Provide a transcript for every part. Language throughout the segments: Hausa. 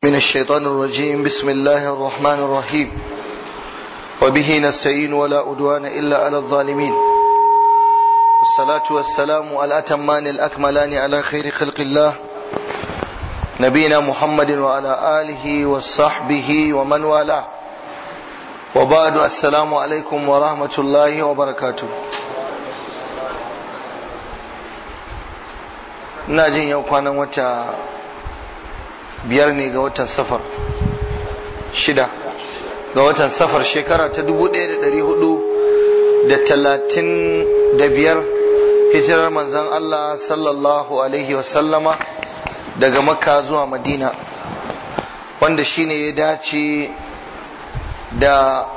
من الشيطان الرجيم بسم الله الرحمن الرحيم وبه نستعين ولا أدوان إلا على الظالمين والصلاة والسلام على الأتمان الأكملان على خير خلق الله نبينا محمد وعلى آله وصحبه ومن والاه وبعد السلام عليكم ورحمة الله وبركاته ina jin yau kwanan wata biyar ne ga watan safar shida ga watan safar shekara ta dubu ɗaya da ɗari hudu da talatin da biyar hijirar manzan Allah sallallahu alaihi wasallama daga makka zuwa madina wanda shine ya dace da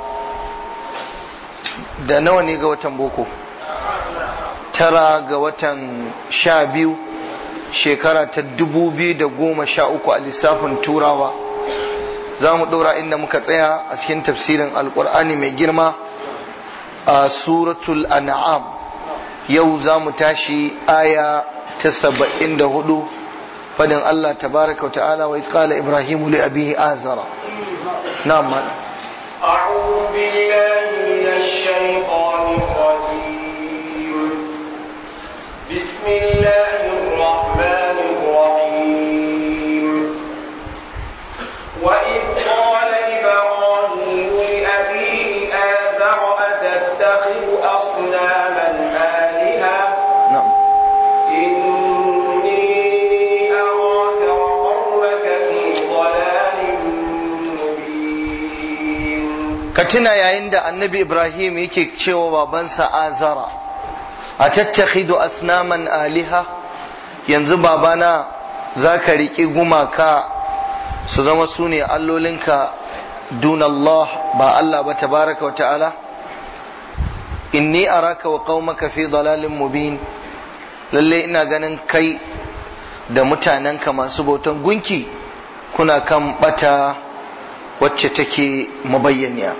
da nawa ne ga watan boko tara ga watan sha biyu shekara ta dubu biyu da goma sha uku a lissafin turawa za mu ɗora inda muka tsaya a cikin tafsirin alkur'ani mai girma a suratul an'am yau za mu tashi aya ta saba'in da hudu fadin Allah tabaraka wa ta'ala wa qala ibrahimu li abihi azara na'am أعوذ بالله من الشيطان الرجيم بسم الله الرحمن الرحيم وإذ قال إبراهيم لأبيه آزر أتتخذ أصناما آلهة na'am إني أراك وقومك في ضلال مبين ka tuna yayin da annabi ibrahim yake cewa babansa azara a tattakhidu asnaman aliha yanzu babana za ka riƙi gumaka su zama su ne allolinka dun Allah ba Allah ba tabaraka wa ta'ala inni araka wa qaumaka fi dalalin mubin lalle ina ganin kai da mutanenka masu bautan gunki kuna kan bata wacce take mabayyaniya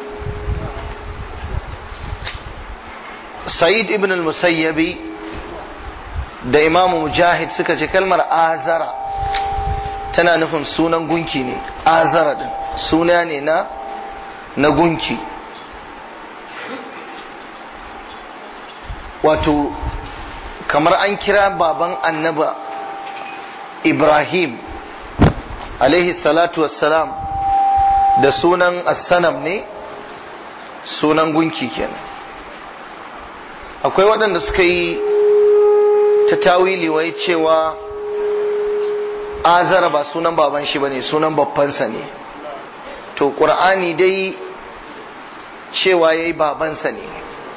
sa'id ibn al-musayyabi da imamu mujahid suka ce kalmar azara tana nufin sunan gunki ne azara din suna ne na na gunki wato kamar an kira baban annaba ibrahim alaihi salatu wassalam da sunan assanam ne sunan gunki kenan akwai waɗanda suka yi ta tawili wai cewa azara ba sunan baban shi bane sunan babbansa ne to ƙur'ani dai cewa yayi babansa ne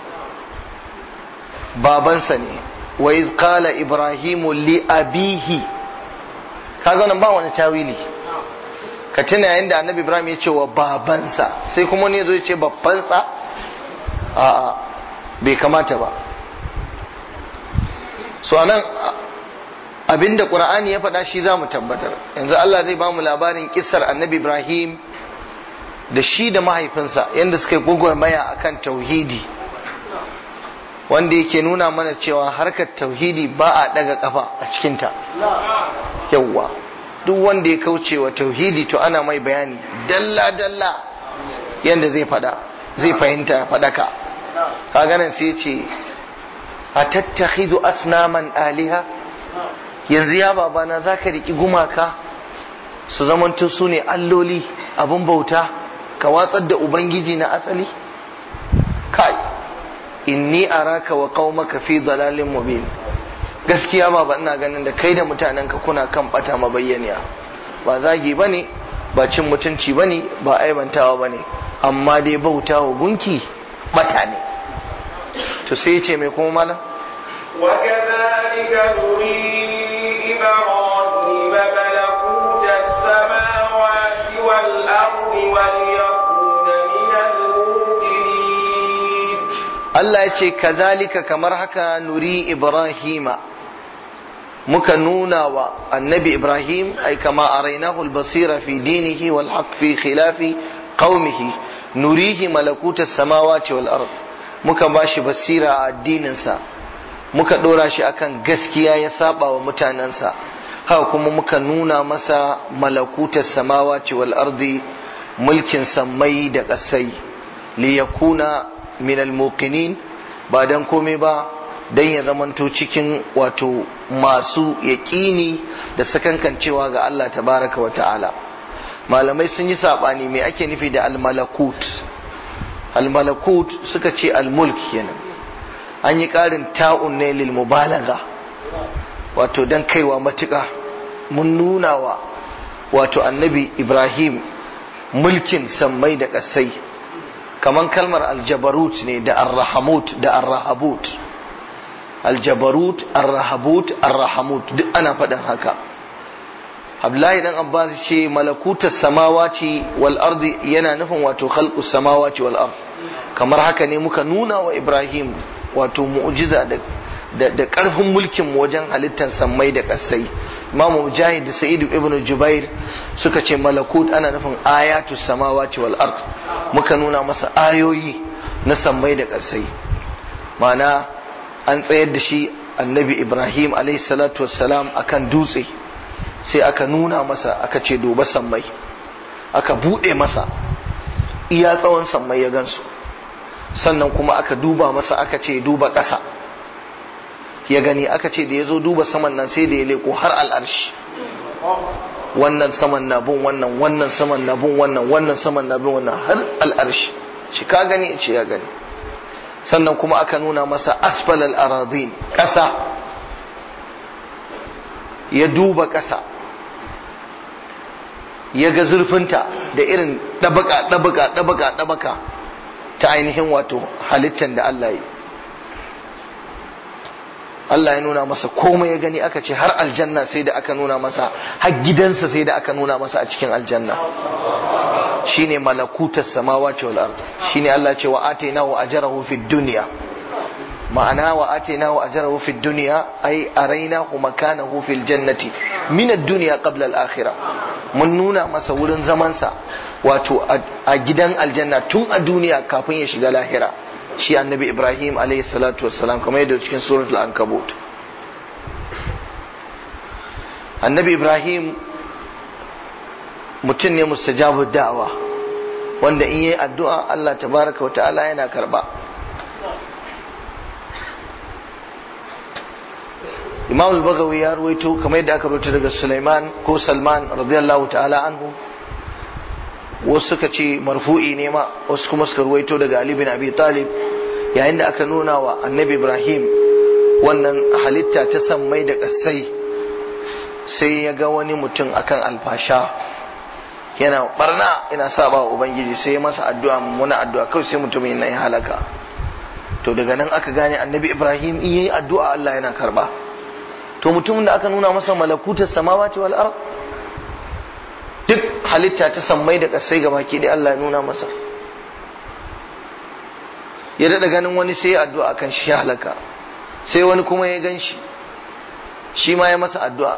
babansa ne wa iz qala ibrahimu li abihi kaga nan ba wani tawili ka tuna yayin da annabi ibrahim ya ce wa babansa sai kuma ne zo ya ce babbansa a'a bai kamata ba so anan abinda qur'ani ya faɗa shi za mu tabbatar yanzu Allah zai ba mu labarin kissar annabi ibrahim da shi da mahaifinsa yadda suka yi gwagwarmaya akan tauhidi wanda yake nuna mana cewa harkar tauhidi ba a daga kafa a cikinta yawwa duk wanda ya kauce wa tauhidi to ana mai bayani dalla dalla yadda zai fada zai fahimta ya fadaka kaga nan sai ce a tattakhidu asnaman aliha yanzu ya babana zaka riki gumaka su zamanto su ne alloli abun bauta ka watsar da ubangiji na asali kai inni araka wa qaumaka fi dalalin mubin gaskiya ba ba ina ganin da kai da mutanenka kuna kan bata mabayyaniya ba zagi bane ba cin mutunci bane ba aibantawa bane amma dai bautawa gunki bata ne to sai ce mai kuma malam وكذلك نري إبراهيم ملكوت السماوات والأرض وليكون من الموقنين Allah ya ce kazalika kamar haka nuri Ibrahima muka nuna wa annabi Ibrahim ai kama arainahu al-basira fi dinihi wal haqq fi khilafi qaumihi nurihi malakutas samawati wal ard muka bashi basira a addininsa muka dora shi akan gaskiya ya saba wa mutanensa haka kuma muka nuna masa malakutar samawati wal ardi mulkin sammai da ƙasai liyakuna min almuqinin ba dan komai ba dan ya zamanto cikin wato masu yaƙini da sakankancewa ga Allah tabaraka wa ta'ala malamai sun yi saɓani me ake nufi da almalakut almalakut suka ce almulk kenan an yi ƙarin ta'un ne lil mubalaga wato dan kaiwa matuƙa mun nuna wa wato annabi ibrahim mulkin sammai da ƙasai kaman kalmar aljabarut ne da arrahamut da arrahabut aljabarut arrahabut arrahamut duk ana faɗin haka Abdullahi dan Abbas ce malakutas samawati wal ardi yana nufin wato khalqus samawati wal ard kamar haka ne muka nuna wa Ibrahim wato mu'jiza da da, da karfin mulkin mu wajen halittar sammai da kasai Imam Mujahid da Sa'id ibn Jubair suka ce malakut ana nufin ayatus samawati wal ard muka nuna masa ayoyi na sammai da kasai ma'ana an tsayar da shi annabi Ibrahim alayhi salatu wassalam akan dutse sai aka nuna masa aka ce duba sammai aka bude masa iya tsawon sammai ya gansu sannan kuma aka duba masa aka ce duba ƙasa ya gani aka ce da ya zo duba saman nan sai da ya leko har al'arshi wannan saman na bin wannan wannan saman na bin wannan wannan saman na bin wannan har al'arshi shi ka gani ce ya gani sannan kuma aka nuna masa asfalal aradin ƙasa ya duba ƙasa ya ga zurfinta da irin ɗabaka ɗabaka ɗabaka ɗabaka ta ainihin wato halittar da Allah yi Allah ya nuna masa komai ya gani aka ce har aljanna sai da aka nuna masa har gidansa sai da aka nuna masa a cikin aljanna shine malakutas samawati wal ard shine Allah ce wa atainahu ajrahu fid dunya ma'ana wa atainahu ajrahu fid dunya ay arainahu makanahu fil jannati min ad-dunya qabla al-akhirah mun nuna masa wurin zamansa wato a gidan aljanna tun a duniya kafin ya shiga lahira shi annabi ibrahim alayhi salatu wassalam kamar yadda cikin suratul ankabut annabi ibrahim mutum ne mustajabu da'awa wanda in yi addu'a Allah tabaraka wa ta'ala yana karba imam al-bagawi ya ruwaito kamar yadda aka ruwaito daga Sulaiman ko Salman radiyallahu ta'ala anhu wasu suka ce marfu'i ne ma wasu kuma suka ruwaito daga Ali bin Abi Talib yayin da aka nuna wa annabi Ibrahim wannan halitta ta sammai da kasai sai ya ga wani mutum akan alfasha yana barna yana saba wa ubangiji sai ya masa addu'a mummuna addu'a kawai sai mutumin yana ya halaka to daga nan aka gane annabi Ibrahim in yayi addu'a Allah yana karba to mutumin da aka nuna masa malakutar samawati wal ard duk halitta ta sammai da kasai ga baki da Allah ya nuna masa ya daɗa ganin wani sai ya addu'a kan shi ya halaka sai wani kuma ya gan shi shi ma ya masa addu'a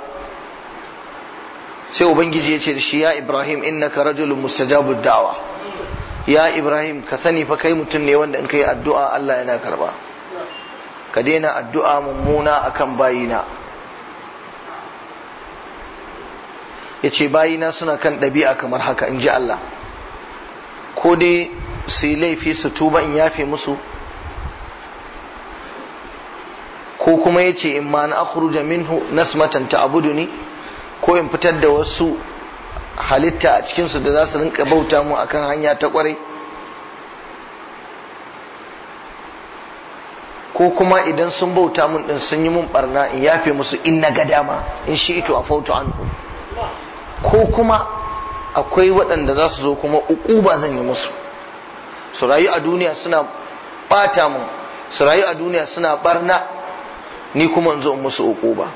sai ubangiji ya ce da shi ya ibrahim innaka rajulun mustajabud da'wa ya ibrahim ka sani fa kai mutum ne wanda in kai addu'a Allah yana karba ka daina addu'a mummuna akan bayina ya ce bayina suna kan ɗabi'a kamar haka in ji Allah ko dai su yi laifi su tuba in yafe musu ko kuma ya ce in ma na akhruja minhu nasmatan ta'buduni ko in fitar da wasu halitta a cikinsu da za su rinka bauta mu akan hanya ta kwarai ko kuma idan sun bauta mun din sun yi mun barna in yafe musu in na ga dama in shi ito a fautu anhu ko kuma akwai waɗanda za su zo kuma uquba zan yi musu su rayu a duniya suna bata mun su rayu a duniya suna barna ni kuma in zo in musu uquba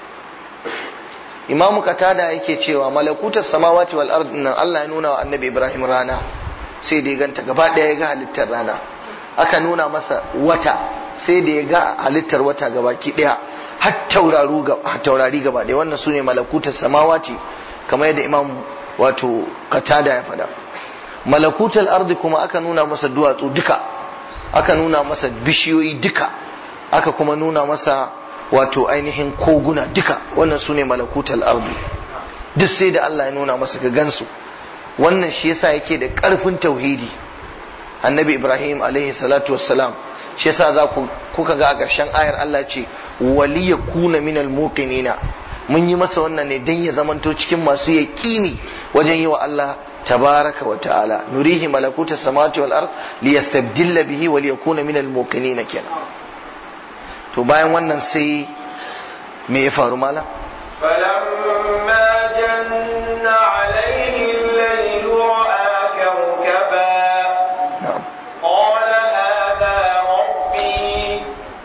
imamu katada yake cewa malakutar samawati wal ard nan Allah ya nuna wa annabi Ibrahim rana sai da ya ganta gaba ɗaya ya ga halittar rana aka nuna masa wata sai da ya ga halittar wata gaba ki ɗaya har taurari gaba ɗaya wannan sune malakutar samawati kamar yadda imam wato katada ya faɗa malakutar ardi kuma aka nuna masa duwatsu duka aka nuna masa bishiyoyi duka aka kuma nuna masa wato ainihin koguna duka wannan su ne malakutal ardi duk sai da Allah ya nuna masa ga gansu wannan shi yasa yake da ƙarfin tauhidi annabi ibrahim alaihi salatu wassalam shi yasa za ku kuka ga a ƙarshen ayar Allah ce waliya kuna minal muqinina mun yi masa wannan ne dan ya zamanto cikin masu yaqini wajen yi wa Allah tabaraka wa ta'ala nurihi malakuta samawati wal ard liyastabdilla bihi wa liyakuna minal muqinina kenan to bayan wannan sai me ya faru mala فلما جن عليه الليل رأى كوكبا na'am قال هذا ربي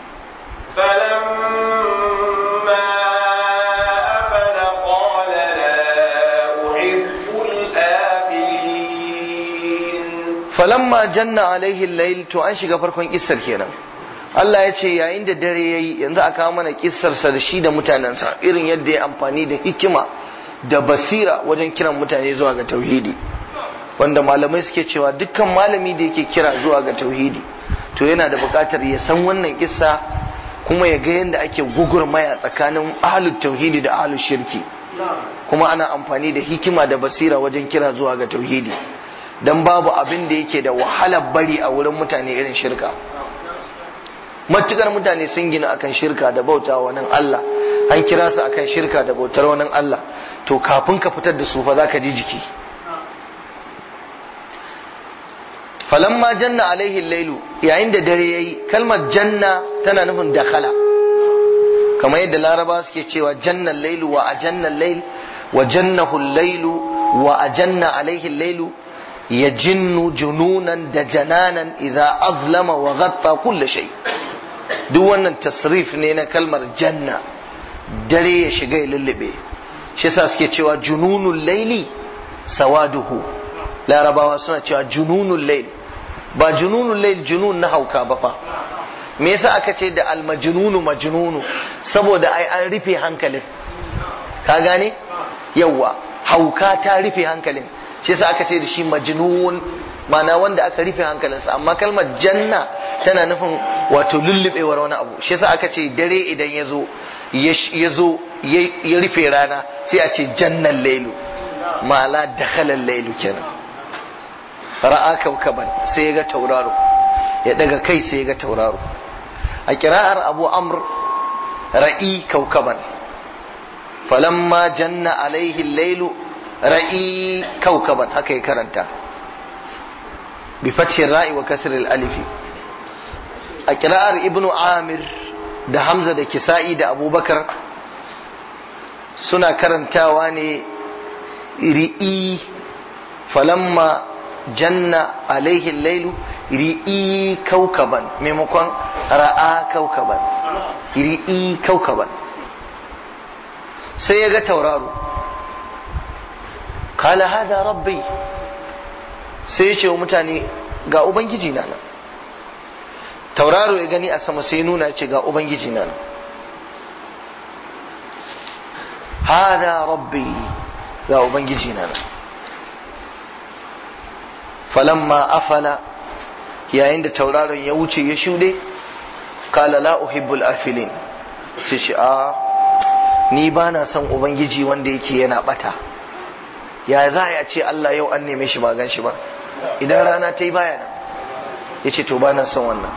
فلما أفل قال لا أحب الآفلين falamma janna alaihi layl to an shiga farkon kissar kenan Allah ya ce yayin da dare yayi yanzu aka kawo mana kissarsa da shi da mutanensa irin yadda ya amfani da hikima da basira wajen kiran mutane zuwa ga tauhidi wanda malamai suke cewa dukkan malami da yake kira zuwa ga tauhidi to yana da buƙatar ya san wannan kissa kuma ya ga yadda ake gugurmaya tsakanin ahlul tauhidi da ahlul shirki kuma ana amfani da hikima da basira wajen kira zuwa ga tauhidi dan babu abin da yake da wahalar bari a wurin mutane irin shirka matukar mutane sun gina akan shirka da bauta wa nan Allah an kira su akan shirka da bautar wani Allah to kafin ka fitar da su fa zaka ji jiki falamma janna alaihi lailu yayin da dare yayi kalmar janna tana nufin dakhala kamar yadda laraba suke cewa jannan lailu wa ajannan lail wa jannahu lailu wa ajanna alaihi lailu yajinnu jununan da jananan idza azlama wa ghatta kulli shay duk wannan tasrif ne na kalmar janna dare ya shiga ya lullube shi yasa suke cewa jununul laili sawaduhu larabawa suna cewa jununul lail ba jununul lail junun na hauka ba fa me yasa aka ce da almajnunu majnunu saboda ai an rufe hankalin ka gane yawa hauka ta rufe hankalin shi yasa aka ce da shi majnun mana wanda aka rufe hankalinsa amma kalmar janna tana nufin wato lullubewar wani abu shi yasa aka ce dare idan ya zo ya zo ya rufe rana sai a ce jannan lailu ma'ala dakhalan lailu kenan ra'a kaukaban sai ya ga tauraro ya daga kai sai ya ga tauraro a kira'ar abu amr ra'i kaukaban falamma janna alaihi lailu ra'i kaukaban haka ya karanta bi fathi ra'i wa kasr alifi a kira'ar ibnu amir da hamza da kisa'i da abubakar suna karantawa ne ri'i falamma janna alaihi lailu ri'i kaukaban maimakon ra'a kaukaban ri'i kaukaban sai ya ga tauraro kala hada rabbi sai ya ce wa mutane ga ubangiji na nan tauraro ya gani a sama sai nuna ce ga ubangiji na nan hada rabbi ga ubangiji na nan falamma afala yayin da tauraron ya wuce ya shuɗe kala la uhibbul afilin sai shi a ni ba na son ubangiji wanda yake yana bata ya za a ce Allah yau an neme shi ba gan shi ba idan rana ta yi baya nan ya ce to ba na son wannan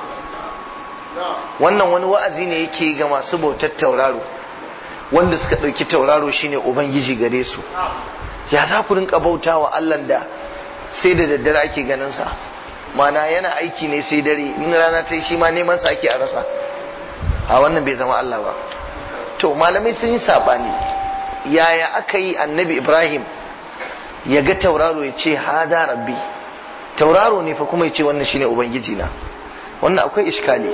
wannan wani wa'azi ne yake ga masu bautar tauraro wanda suka ɗauki tauraro shine ubangiji gare su ya za ku rinka bauta wa Allah da sai da daddare ake ganin sa mana yana aiki ne sai dare in rana ta yi shi ma neman sa ake a rasa a wannan bai zama Allah ba to malamai sun yi sabani yaya aka yi annabi Ibrahim ya ga tauraro ya ce hada rabbi tauraro ne fa kuma ya ce wannan shine ubangiji na wannan akwai iskali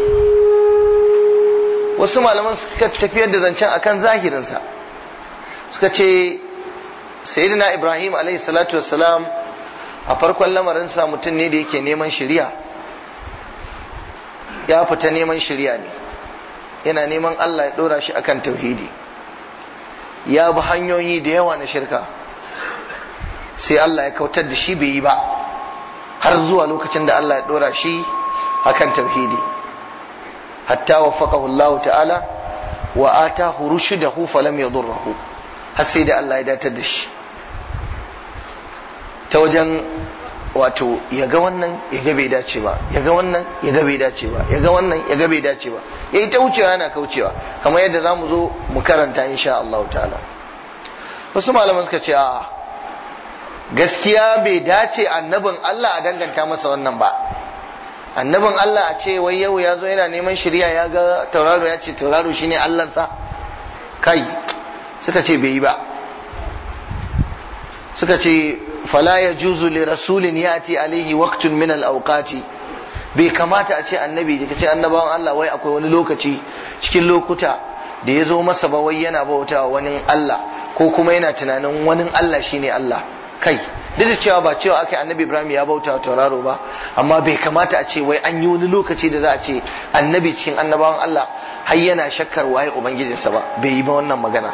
wasu malaman suka tafiyar da zancen akan zahirinsa suka ce sayyidina Ibrahim alaihi salatu wassalam a farkon lamarinsa mutum ne da yake neman shirya ya fita neman shirya ne yana neman Allah ya ɗora shi akan tauhidi ya bi hanyoyi da yawa na shirka sai Allah ya kautar da shi bai yi ba har zuwa lokacin da Allah ya ɗora shi akan tauhidi hatta waffaqahu Allah ta'ala wa atahu rushdahu falam yadurruhu har sai da Allah ya datar da shi ta wajen wato ya ga wannan ya ga bai dace ba ya ga wannan ya ga bai dace ba ya ga wannan ya ga bai dace ba ya yi ta wucewa yana kaucewa kamar yadda za mu zo mu karanta insha Allah ta'ala wasu malaman suka ce a gaskiya bai dace annabin Allah a danganta masa wannan ba annabin Allah a ce wai yau ya zo yana neman shirya ya ga tauraro ya ce tauraro shine Allahnsa kai suka ce bai yi ba suka ce fala ya juzu li rasulin yati alaihi waqtun min al-awqati bai kamata a ce annabi da ce annabawan Allah wai akwai wani lokaci cikin lokuta da ya zo masa ba wai yana bautawa wani Allah ko kuma yana tunanin wani Allah shine Allah kai duk da cewa ba cewa aka annabi Ibrahim ya bauta wa tauraro ba amma bai kamata a ce wai an yi wani lokaci da za a ce annabi cikin annabawan Allah har yana shakkar waye ubangijinsa ba bai yi ba wannan magana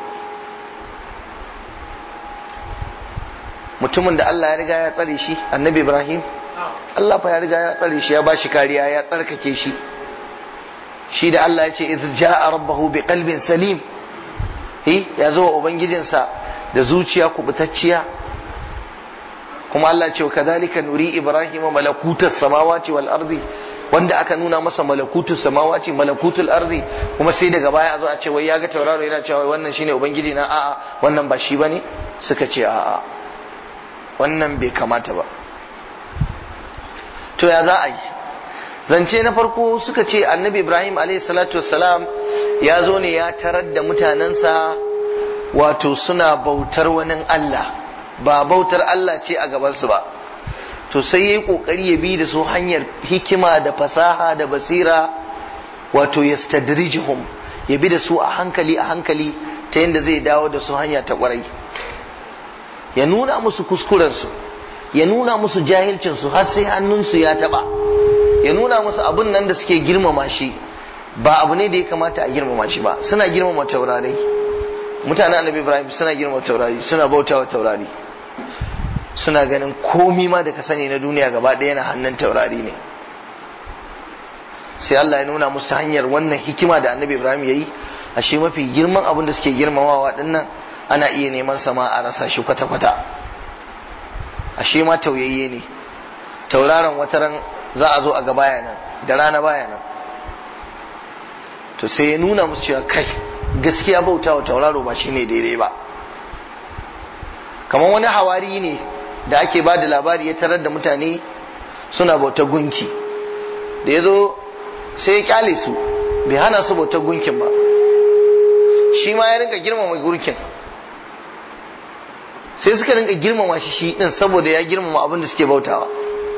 mutumin da Allah ya riga ya tsare shi annabi Ibrahim Allah fa ya riga ya tsare shi ya ba shi kariya ya tsarkake shi shi da Allah ya ce iz ja'a rabbahu bi qalbin salim eh ya zo wa ubangijinsa da zuciya kubutacciya kuma Allah ce kadhalika nuri ibrahima malakutas samawati wal ardi wanda aka nuna masa malakutus samawati malakutul ardi kuma sai daga baya a zo a ce wai ya ga tauraro yana cewa wannan shine ubangiji na a'a wannan ba shi bane suka ce a'a wannan bai kamata ba to ya za a yi zance na farko suka ce annabi ibrahim salatu wassalam ya zo ne ya tarar da mutanensa wato suna bautar wani allah ba bautar allah ce a gabansu ba to sai ya yi kokari ya bi da su hanyar hikima da fasaha da basira wato ya stadrijihum ya bi da su a hankali a hankali ta yadda zai dawo da su hanya ta kwarai ya nuna musu kuskurensu ya nuna musu jahilcinsu har sai hannunsu ya taba ya nuna musu abin nan da suke girmama shi ba abu ne da ya kamata a girmama shi ba suna girmama taurari mutanen annabi ibrahim suna girmama taurari suna bautawa taurari suna ganin komi ma da ka sani na duniya gaba ɗaya na hannun taurari ne sai Allah ya nuna musu hanyar wannan hikima da annabi ibrahim ya yi a shi mafi girman abin da suke girmamawa dinnan ana iya neman sama a rasa shi kwata-kwata ashe ma tauyayye ne tauraron wataran za a zo a ga baya nan da rana baya nan to sai ya nuna musu cewa kai gaskiya bauta wa tauraro ba shine daidai ba kamar wani hawari ne da ake ba da labari ya tarar da mutane suna bauta gunki da ya zo sai ya kyale su bai hana su bautar gunkin ba shi ma ya rinka girmama gunkin sai suka rinka girmama shi shi din saboda ya girmama abin da suke bautawa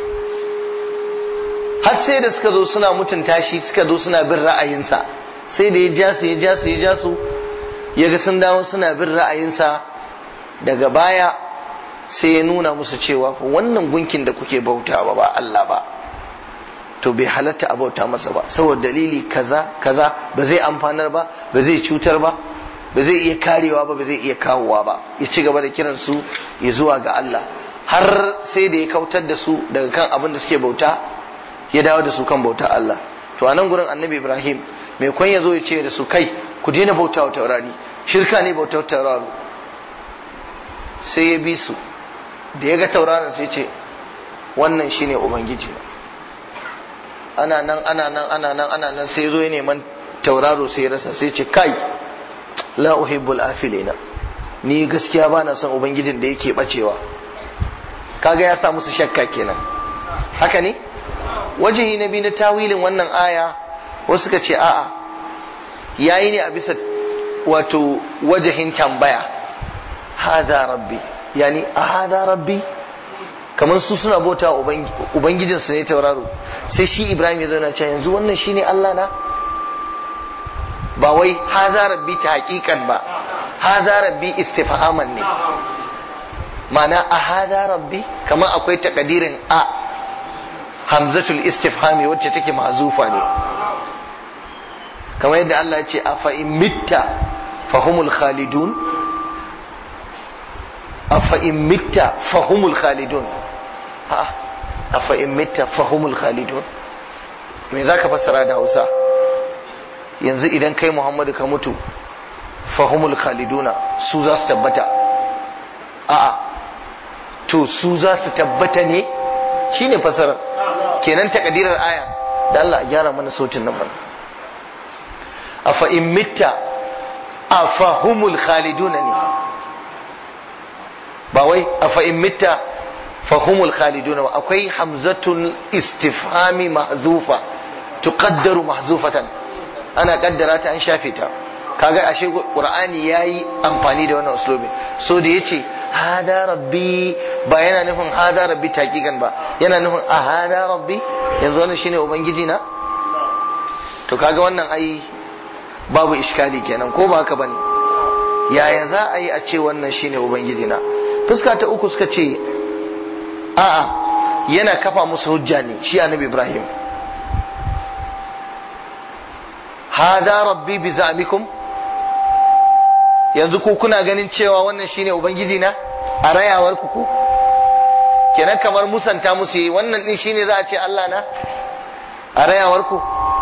har sai da suka zo suna mutunta shi suka zo suna bin ra'ayinsa sai da ya ja su ya ja su ya ja su ya ga sun dawo suna bin ra'ayinsa daga baya sai ya nuna musu cewa wannan gunkin da kuke bautawa ba Allah ba to bai halatta a bauta masa ba saboda dalili kaza kaza ba zai amfanar ba ba zai cutar ba ba zai iya karewa ba ba zai iya kawowa ba ya ci gaba da kiran su ya zuwa ga Allah har sai da ya kautar da su daga kan abin da suke bauta ya dawo da su kan bauta Allah to a nan gurin annabi Ibrahim mai kwan ya zo ya ce da su kai ku daina bauta wa taurari shirka ne bauta wa tauraro sai ya bi su da ya ga tauraron sai ce wannan shine ubangiji ana nan ana nan ana nan ana nan sai zo ya neman tauraro sai ya rasa sai ce kai la uhibbul afilina ni gaskiya ba na son ubangijin da yake bacewa kaga ya sa musu shakka kenan haka ne wajihi na biyu na tawilin wannan aya wasu suka ce a'a yayi ne a bisa wato wajahin tambaya haza rabbi yani a haza rabbi kamar su suna bauta ubangijinsu ne tauraro sai shi ibrahim ya zauna cewa yanzu wannan shine allah na ba wai haza rabbi ta hakikan ba haza rabbi istifhaman ne ma'ana a haza rabbi kamar akwai takadirin a hamzatul istifhami wacce take mazufa ne kamar yadda Allah ya ce a fa'in mitta fahumul khalidun a fa'in mitta fahumul khalidun a fa'in mitta fahumul khalidun me za ka fassara da hausa yanzu idan kai Muhammadu ka mutu fahumul khaliduna su za su tabbata a'a to su za su tabbata ne shine fasarar kenan takadirar aya da Allah gyara mana sautin nan mana afa in mitta afahumul khaliduna ne ba wai afa in mitta fahumul khaliduna ba akwai hamzatul istifhami mahzufa tuqaddaru mahzufatan ana kaddara ta an shafe ta kaga ashe qur'ani yayi amfani da wannan uslubi so da yace hada rabbi ba yana nufin hada rabbi taqiqan ba yana nufin a hada rabbi yanzu wannan shine ubangiji na to kaga wannan ai babu iskali kenan ko ba haka bane yaya za a yi a ce wannan shine ubangiji na fuska ta uku suka ce a'a yana kafa musu hujja ne shi annabi ibrahim hada rabbi bi za'mikum yanzu ku kuna ganin cewa wannan shine ubangiji na a rayawar ku ku kenan kamar musanta musu yi wannan din shine za a ce Allah na a rayawar ku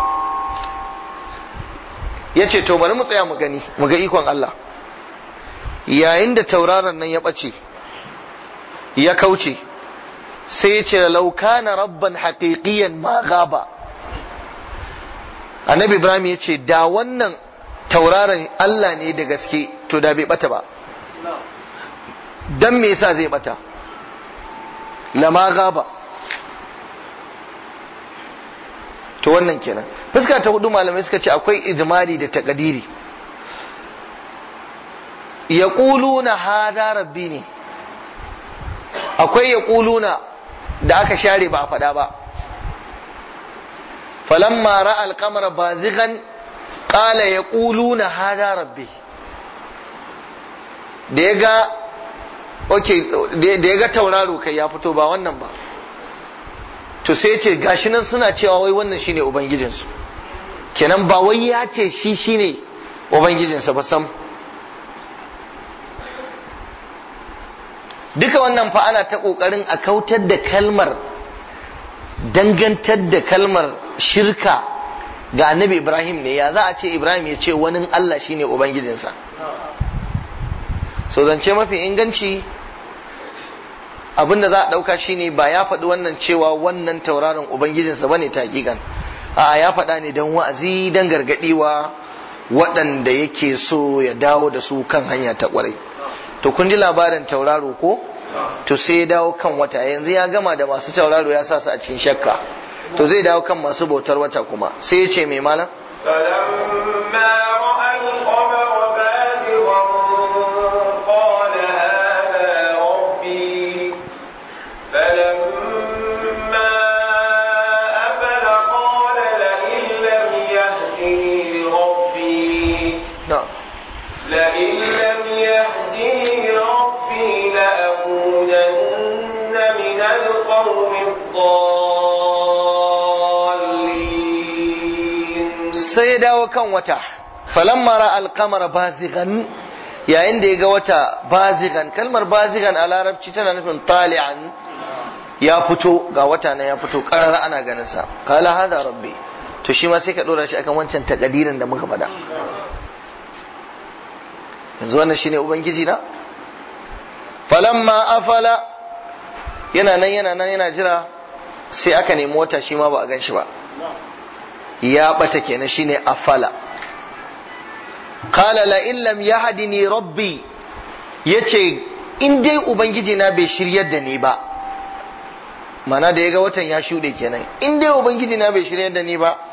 yace to bari mu tsaya mu gani mu ga ikon Allah yayin da tauraron nan ya bace ya kauce sai ya ce laukana rabban haqiqiyan ma gaba annabi ibrahim ya ce da wannan tauraron Allah ne da gaske to da bai bata ba dan me yasa zai bata lama gaba to wannan kenan fuska ta hudu malamai suka ce akwai ijmali da takadiri yaquluna hada rabbi ne akwai yaquluna da aka share ba a faɗa ba falamma ra'a al-qamara bazighan qala yaquluna hada rabbi da ya ga okay da ya ga tauraro kai ya fito ba wannan ba to sai ya ce gashi nan suna cewa wai wannan shine ubangijinsu kenan ba wai ya ce shi shine ubangijinsa ba sam duka wannan fa ana ta kokarin a kautar da kalmar dangantar da kalmar shirka ga annabi ibrahim ne ya za a ce ibrahim ya ce wani allah shine ubangijinsa so zance mafi inganci abinda za a ɗauka shine ba ya faɗi wannan cewa wannan tauraron ubangijinsa bane ta hakikan a ya faɗa ne don wa'azi don gargaɗiwa waɗanda yake so ya dawo da su kan hanya ta ƙwarai to kun ji labarin tauraro ko to sai ya dawo kan wata yanzu ya gama da masu tauraro ya sa su a cikin shakka to zai dawo kan masu bautar wata kuma sai ya ce mai malam فلما رأى القمر بازغا قال هذا ربي فلما أفل قال لئن لم يهدني ربي na'am لئن لم يهدني ربي لأكونن من القوم الضالين sai ya dawo kan wata falamma ra alqamara bazighan yayin da ya ga wata bazighan kalmar bazighan a larabci tana nufin tali'an ya fito ga wata na ya fito karara ana ganin sa qala hada rabbi to shi ma sai ka dora shi akan wancan takadirin da muka faɗa yanzu wannan shine ubangiji na falamma afala yana nan yana nan yana jira sai aka nemi wata shi ma ba a gan shi ba ya bata kenan shine afala qala la in lam yahdini rabbi yace in dai ubangiji na bai shiryar da ni ba mana da yaga watan ya shuɗe kenan in dai ubangiji na bai shiryar da ni ba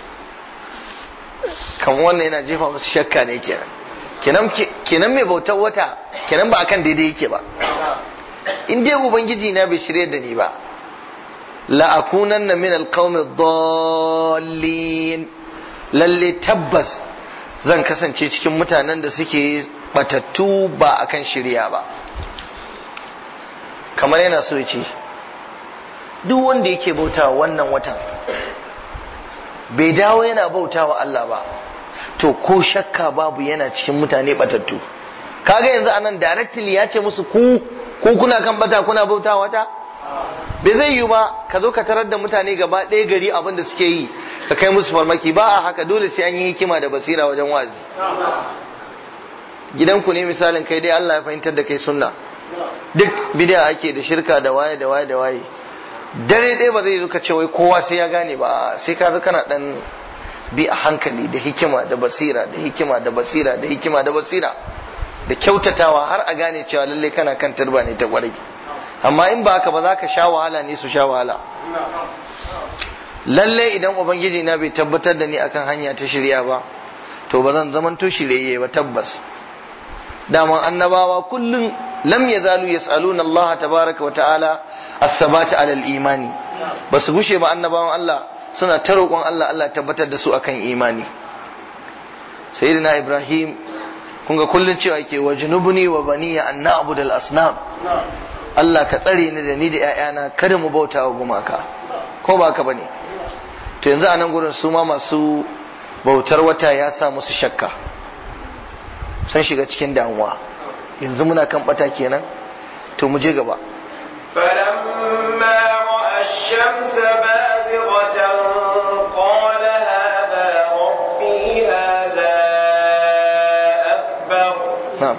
kan wannan yana jefa musu shakka ne kenan kenan kenan mai bautar wata kenan ba akan daidai yake ba in dai ubangiji na bai shiryar da ni ba la'akunanna min alqawmi dallin lalle tabbas zan kasance cikin mutanen da suke batattu ba akan shirya ba kamar yana so ya ce duk wanda yake bautawa wannan watan bai dawo yana bautawa Allah ba to ko shakka babu yana cikin mutane batattu kaga yanzu anan directly ya ce musu ku ku kuna kan bata kuna bautawa wata bai zai yiwu ba ka zo ka tarar da mutane gaba ɗaya gari abin da suke yi ka kai musu farmaki ba a haka dole sai an yi hikima da basira wajen wazi gidanku ne misalin kai dai Allah ya fahimtar da kai sunna duk bid'a ake da shirka da waye da waye da waye dare ɗaya ba zai zuka ce wai kowa sai ya gane ba sai ka zo kana dan bi a hankali da hikima da basira da hikima da basira da hikima da basira da kyautatawa har a gane cewa lalle kana kan turba ne ta kwarai amma in ba haka ba za ka sha wahala ne su sha wahala lalle idan ubangiji na bai tabbatar da ni akan hanya ta shirya ba to ba zan zamanto shiryayye ba tabbas daman annabawa kullum lam yazalu yas'aluna Allah tabaraka wa ta'ala as-sabata 'ala al-imani basu gushe ba annabawan Allah suna ta roƙon Allah Allah tabbatar da su akan imani sayyidina Ibrahim kun ga kullun cewa yake wa junubni wa baniya an na'budal asnam Allah ka tsare ni da ni da ƴaƴana kada mu bauta wa gumaka ko ba ka bane to yanzu a nan gurin su ma masu bautar wata ya sa musu shakka sun shiga cikin damuwa yanzu muna kan bata kenan to mu je gaba فلما رأى الشمس بازغة قال هذا ربي هذا أكبر na'am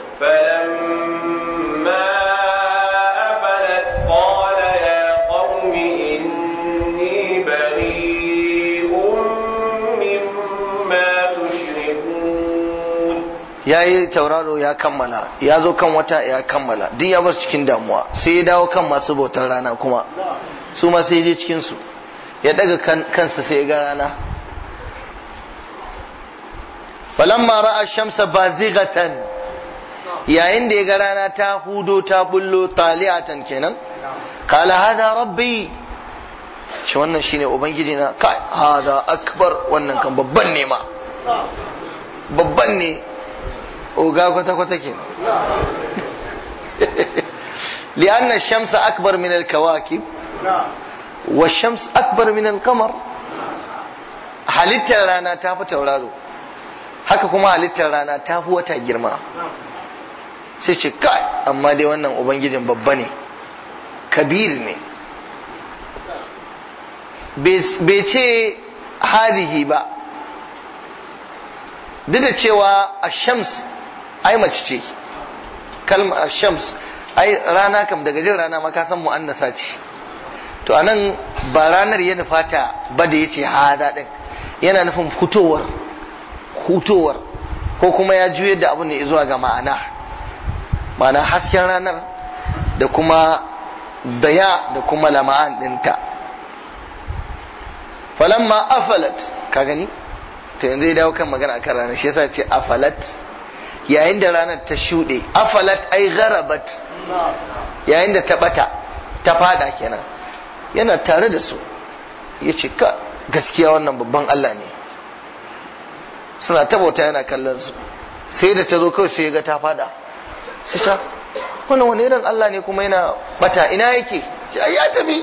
فلما أفلت قال يا قوم إني بريء مما تشركون ya yi tauraro ya kammala ya zo kan wata ya kammala duk ya basu cikin damuwa sai ya dawo kan masu bautar rana kuma su ma sai ya je cikin su ya daga kan, kansa sai ya ga rana falamma ra'a shamsa bazighatan yayin da ya ga rana ta hudo ta bullo taliatan kenan qala hada rabbi shi wannan shine ubangiji na kai hada akbar wannan kan babban ne ma babban ne oga kwata-kwata ke li'anna shamsa akbar min al-kawakib wa shams akbar min al-qamar halittar rana ta fi tauraro haka kuma halittar rana ta fi wata girma sai ce kai amma dai wannan ubangijin babba ne kabir ne bai ce hadihi ba duk da cewa a shams ai mace ce kalma shams ai rana kam daga jin rana ma ka san mu'annasa ce to anan ba ranar ya nufata ba da yace hada din yana nufin hutowar hutowar ko kuma ya juyar da abin ne zuwa ga ma'ana ma'ana hasken ranar da kuma daya da kuma lama'an dinta falamma afalat ka gani to yanzu ya dawo kan magana akan ranar shi yasa ce afalat yayin da ranar ta shuɗe afalat ai gharabat yayin da ta bata ta fada kenan yana tare da su ya ce ka gaskiya wannan babban Allah ne suna tabauta yana kallon su sai da ta zo kawai sai ya ga ta fada sai ta wannan wani irin Allah ne kuma yana bata ina yake ce ai ya tafi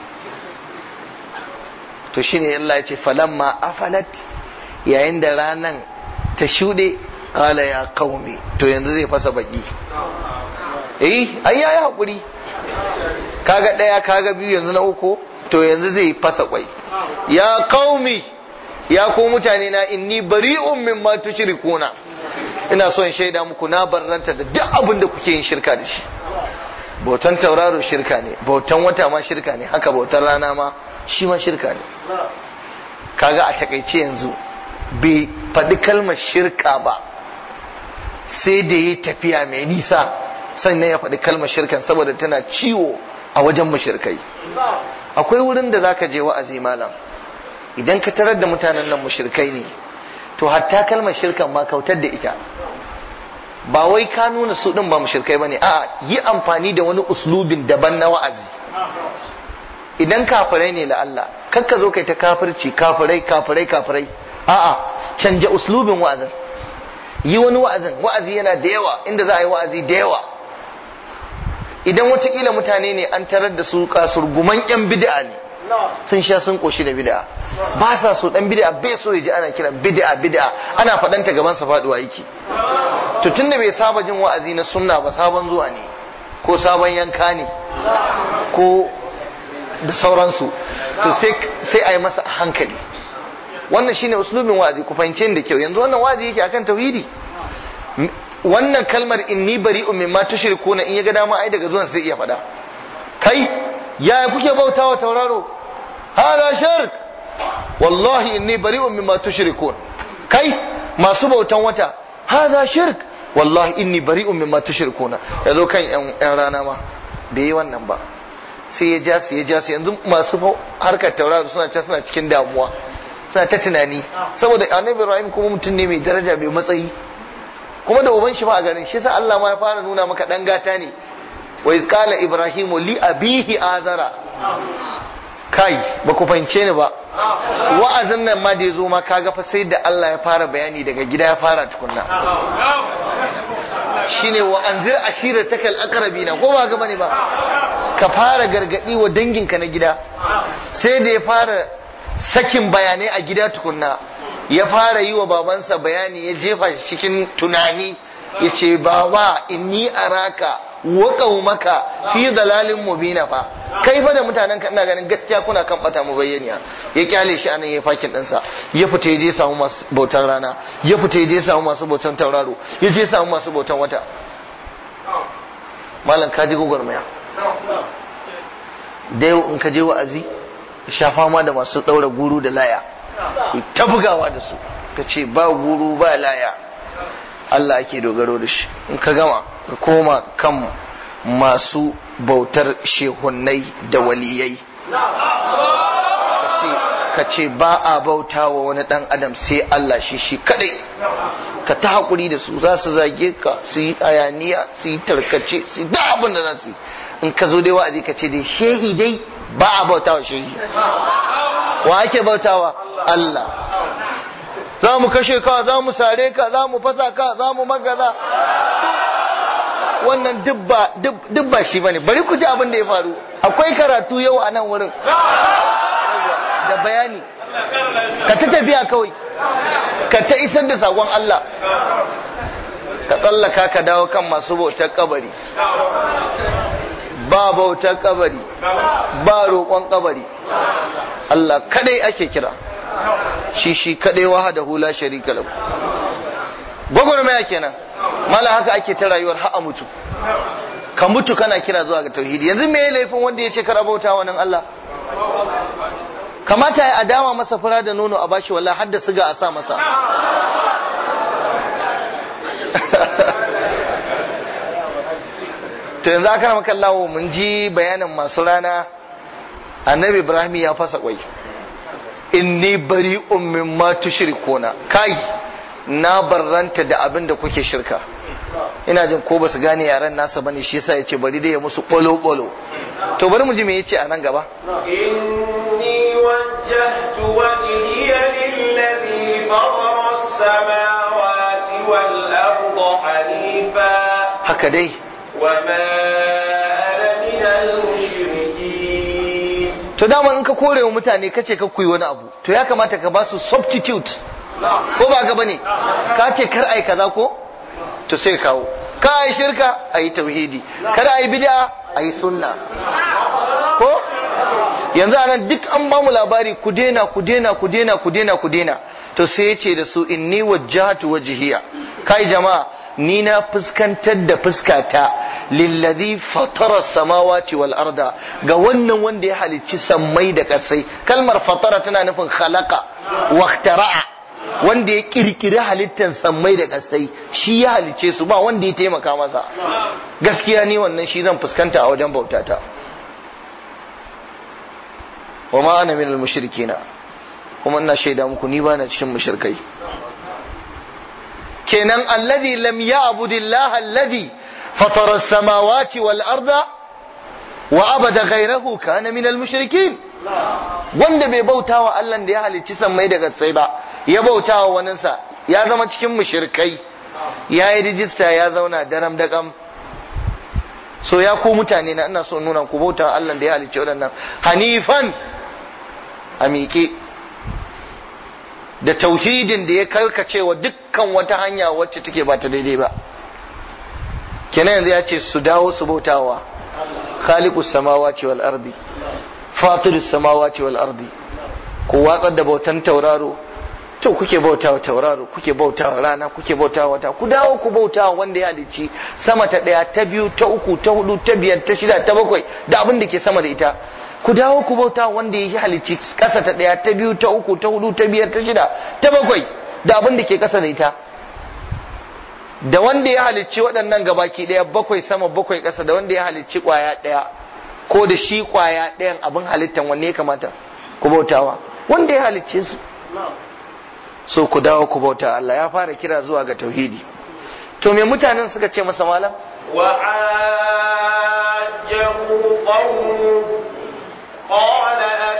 to shine Allah ya ce falamma afalat yayin da ranan ta shuɗe qala ya qaumi to yanzu zai fasa baki eh ai yayi hakuri kaga daya kaga biyu yanzu na uku to yanzu zai fasa kwai ya qaumi ya ku mutane na inni bari'un mimma tushrikuna ina so in shaida muku na barranta da duk abin da kuke yin shirka da shi bautan tauraro shirka ne bautan wata ma shirka ne haka bautan rana ma shi ma shirka ne kaga a takaice yanzu bai faɗi kalmar shirka ba sai da ya tafiya mai nisa sannan ya faɗi kalmar shirkan saboda tana ciwo a wajen mushirkai akwai wurin da zaka je wa'azi malam idan ka tarar da mutanen nan mushirkai ne to hatta kalmar shirkan ma kautar da ita ba wai ka nuna su din ba mushirkai bane a'a yi amfani da wani uslubin daban na wa'azi idan kafirai ne da Allah kakka zo kai ta kafirci kafirai kafirai kafirai a'a canja uslubin wa'azin yi wani wa'azin wa'azi yana da yawa inda za a yi wa'azi da yawa idan watakila mutane ne an tarar da su kasurguman yan bid'a ne sun sha sun koshi da bid'a ba sa so dan bid'a bai so ya ji ana kiran bid'a bid'a ana faɗanta gaban sa faduwa yake to tunda bai saba jin wa'azi na sunna ba sabon zuwa ne ko sabon yanka ne ko da sauransu to sai a yi masa hankali wannan shine uslubin wa'azi ku fahimce ni da kyau yanzu wannan wa'azi yake akan tauhidi M- wannan kalmar inni bari'un mimma tushrikuna in ya ga dama ai daga zuwan sai iya faɗa kai yaya kuke bautawa tauraro hada shirk wallahi inni bari'un mimma tushrikun kai masu bautan wata hada shirk wallahi inni bari'un mimma tushrikuna yazo kan yan yan rana ma bai yi wannan ba sai ya ja su ya ja su yanzu masu fa- harkar tauraro suna can suna cikin damuwa suna ta tunani saboda annabi Ibrahim kuma mutum ne mai daraja mai matsayi kuma da uban shi ma a garin shi sa Allah ma ya fara nuna maka dan gata ne wa iz qala ibrahimu li abihi azara kai ba ku fahimce ni ba wa'azin nan ma da ya zo ma kaga fa sai da Allah ya fara bayani daga gida ya fara tukunna shine wa anzir ashiratakal aqrabina ko ba ga bane ba ka fara gargadi wa danginka na gida sai da ya fara sakin bayanai a gida tukunna ya fara yi wa babansa bayani ya jefa shi cikin tunani ya ce baba inni araka wa qaumaka fi dalalin mubina fa kai fa da mutanen ka ina ganin gaskiya kuna kan bata mu bayyaniya ya kyale shi anan ya fakin ɗinsa ya fita ya je samu masu bautan rana ya fita ya je samu masu bautan tauraro ya je samu masu bautan wata malam ka ji gwagwarmaya da yau in ka je wa'azi ka sha fama da masu ɗaura guru da laya ku ta bugawa da su ka ce ba guru ba laya Allah ake dogaro da shi in ka gama ka koma kan masu bautar shehunnai da waliyai ka ce ba a bauta wa wani dan adam sai Allah shi shi kadai ka ta haƙuri da su za su zage ka su yi ayaniya su yi tarkace su yi da abin da za su yi in ka zo dai wa'azi ka ce dai shehi dai ba a bauta wa shehi wa ake bautawa Allah za mu kashe ka za mu sare ka za mu fasa ka za mu magaza wannan duk ba shi bane bari ku ji abin da ya faru akwai karatu yau a nan wurin da bayani ka ta tafiya kawai ka ta isar da sakon Allah ka tsallaka ka dawo kan masu bautar kabari ba bautar kabari ba roƙon kabari Allah kadai ake kira shi shi kadai wahada hula sharika lahu gwagwarmaya kenan mala haka ake ta rayuwar ha'a mutu ka mutu kana kira zuwa ga tauhidi yanzu me laifin wanda ya ce kar bauta wa nan Allah kamata ya adama masa fura da nono a bashi wallahi hadda siga a sa masa to yanzu aka maka Allah mun ji bayanin masu rana annabi Ibrahim ya fasa kwai inni bari'un mimma tushrikuna kai na barranta da abin da kuke shirka ina jin ko basu gane yaran nasa bane shi yasa yace bari dai ya musu bolo bolo to bari mu ji me yace a nan gaba inni wajjahtu wajhiya lillazi fatara as-samawati wal arda hanifa haka dai wa ma ana minal mushrikin to dama in ka kore wa mutane kace ka kuyi wani abu to ya kamata ka ba su substitute ko ba ka bane ka ce kar ai kaza ko to sai kawo ka ai shirka ai tauhidi kar ai bid'a ai sunna ko yanzu anan duk an ba mu labari ku dena ku dena ku dena ku dena ku dena to sai yace da su inni wajjahatu wajhiya kai jama'a ni na fuskantar da fuskata lillazi fatara samawati wal arda ga wannan wanda ya halicci sammai da kasai kalmar fatara tana nufin khalaqa wa ikhtara'a wanda ya kirkiri halittar sammai da kasai shi ya halicce su ba wanda ya taimaka masa gaskiya ni wannan shi zan fuskanta a wajen bautata wa ma ana minal mushrikina kuma ina shaida muku ni bana cikin mushrikai kenan alladhi lam ya'budillah alladhi fatara as-samawati wal arda wa abada ghayrahu kana minal mushrikin wanda bai bautawa Allah da ya halicci sammai da gatsai ba ya bautawa waninsa ya zama cikin mushrikai ya yi rijista ya zauna daram daƙam so ya ku mutane na ina so nuna ku bauta Allah da ya halicci waɗannan hanifan a miƙe da tauhidin da ya karkace wa dukkan wata hanya wacce take ba ta daidai ba kenan yanzu ya ce su dawo su bautawa khaliqus samawati wal ardi fatirus samawati wal ardi ku watsar da bautan tauraro to kuke bautawa tauraro kuke bautawa rana kuke bautawa wata ku dawo ku bautawa wanda ya halicci sama ta daya ta biyu ta uku ta hudu ta biyar ta shida ta bakwai da abin da ke sama da ita ku dawo ku bautawa wanda ya halicci kasa ta daya ta biyu ta uku ta hudu ta biyar ta shida ta bakwai da abin da ke kasa da ita da wanda ya halicci waɗannan gabaki ɗaya bakwai sama bakwai ƙasa da wanda ya halicci ƙwaya ɗaya ko da shi ƙwaya ɗayan abin halittan wanne ya kamata ku bautawa wanda ya halicce su so ku dawo ku bauta Allah ya fara kira zuwa ga tauhidi to me mutanen suka ce masa malam وعاجه قومه قال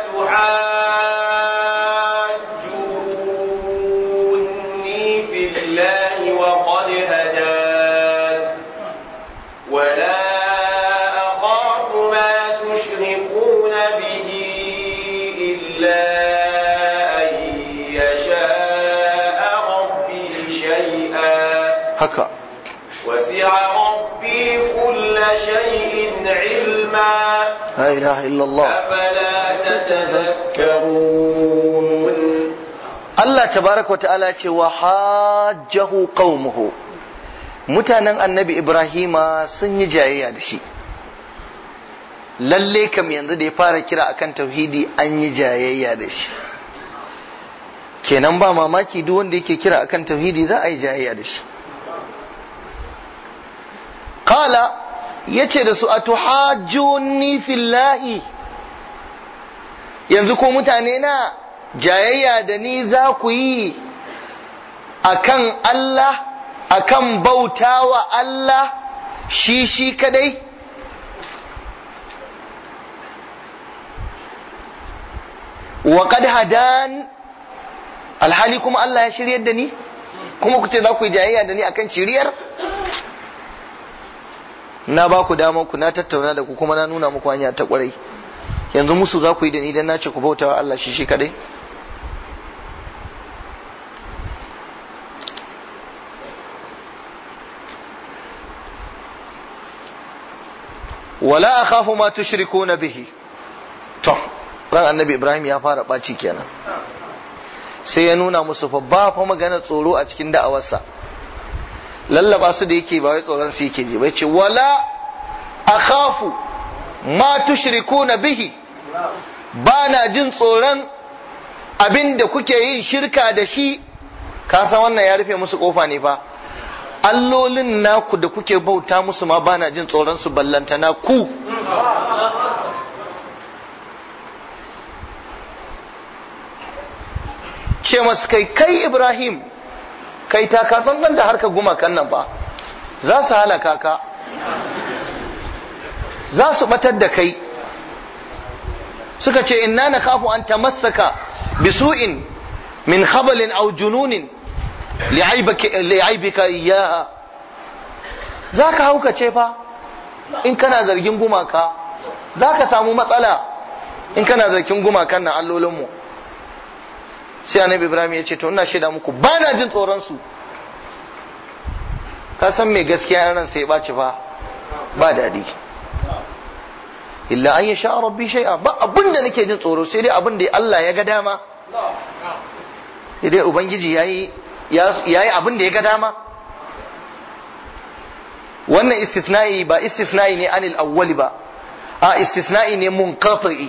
أتحاجوني في الله وقد هدان ولا أخاف ما تشركون به إلا أن يشاء ربي شيئا haka وسع ربي كل شيء علما la ilaha illallah أفلا تتذكرون Allah tabaraka wa ta'ala ce wa hajjahu qaumuhu mutanen annabi Ibrahima sun yi jayayya da shi lalle kam yanzu da ya fara kira akan tauhidi an yi jayayya da shi kenan ba mamaki duk wanda yake kira akan tauhidi za a yi jayayya da shi qala yace da su atuhajjuni fillahi yanzu ko mutane na jayayya da ni za ku yi akan Allah akan bautawa Allah shi shi kadai wa qad hadan alhali kuma Allah ya shiryar da ni kuma ku ce za ku yi jayayya da ni akan shiryar na ba ku dama ku na tattauna da ku kuma na nuna muku hanya ta kwarai yanzu musu za ku yi da ni dan na ce ku bautawa Allah shi shi kadai wala akhafu ma tushrikuna bihi to ran annabi ibrahim ya fara baci kenan sai ya nuna musu fa ba fa magana tsoro a cikin da'awarsa lallaba su da yake ba wai tsoron su yake ji bai ce wala akhafu ma tushrikuna bihi ba na jin tsoron abin da kuke yin shirka da shi ka san wannan ya rufe musu kofa ne fa allolin naku da kuke bauta musu ma bana jin tsoron su ballantana ku ce masu kai kai ibrahim kai ta ka tsantsan da harka gumakan nan ba za su halaka ka za su batar da kai suka ce inna na kafu an tamassaka bisu'in min khabalin aw jununin li'aibika iyaha za ka haukace fa in kana zargin gumaka za ka samu matsala in kana zargin gumakan na allolinmu sai annabi ibrahim ya ce to ina shaida muku ba na jin tsoron su ka san mai gaskiya ran sai ya ɓaci fa ba daɗi illa an yasha rabbi shay'a ba abin da nake jin tsoro sai dai abin da Allah ya ga dama sai dai ubangiji yayi yayi abin da ya ga dama wannan istisna'i ba istisna'i ne anil awwali ba a istisna'i ne munqati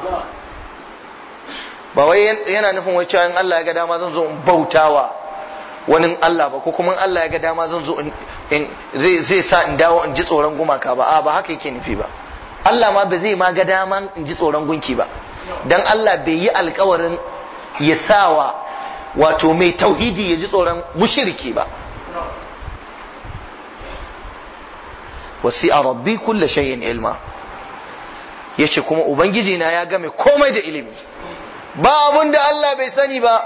ba wai yana nufin wai cewa in Allah ya ga dama zan zo in bautawa wani Allah ba ko kuma in Allah ya ga dama zan zo in zai zai sa in dawo in ji tsoron gumaka ba a ba haka yake nufi ba Allah ma ba zai ma ga dama in ji tsoron gunki ba dan Allah bai yi alkawarin ya sawa wato mai tauhidi ya ji tsoron mushriki ba wasi'a rabbi kulla shay'in ilma yace kuma ubangiji na ya game komai da ilimi ba abun da Allah bai sani ba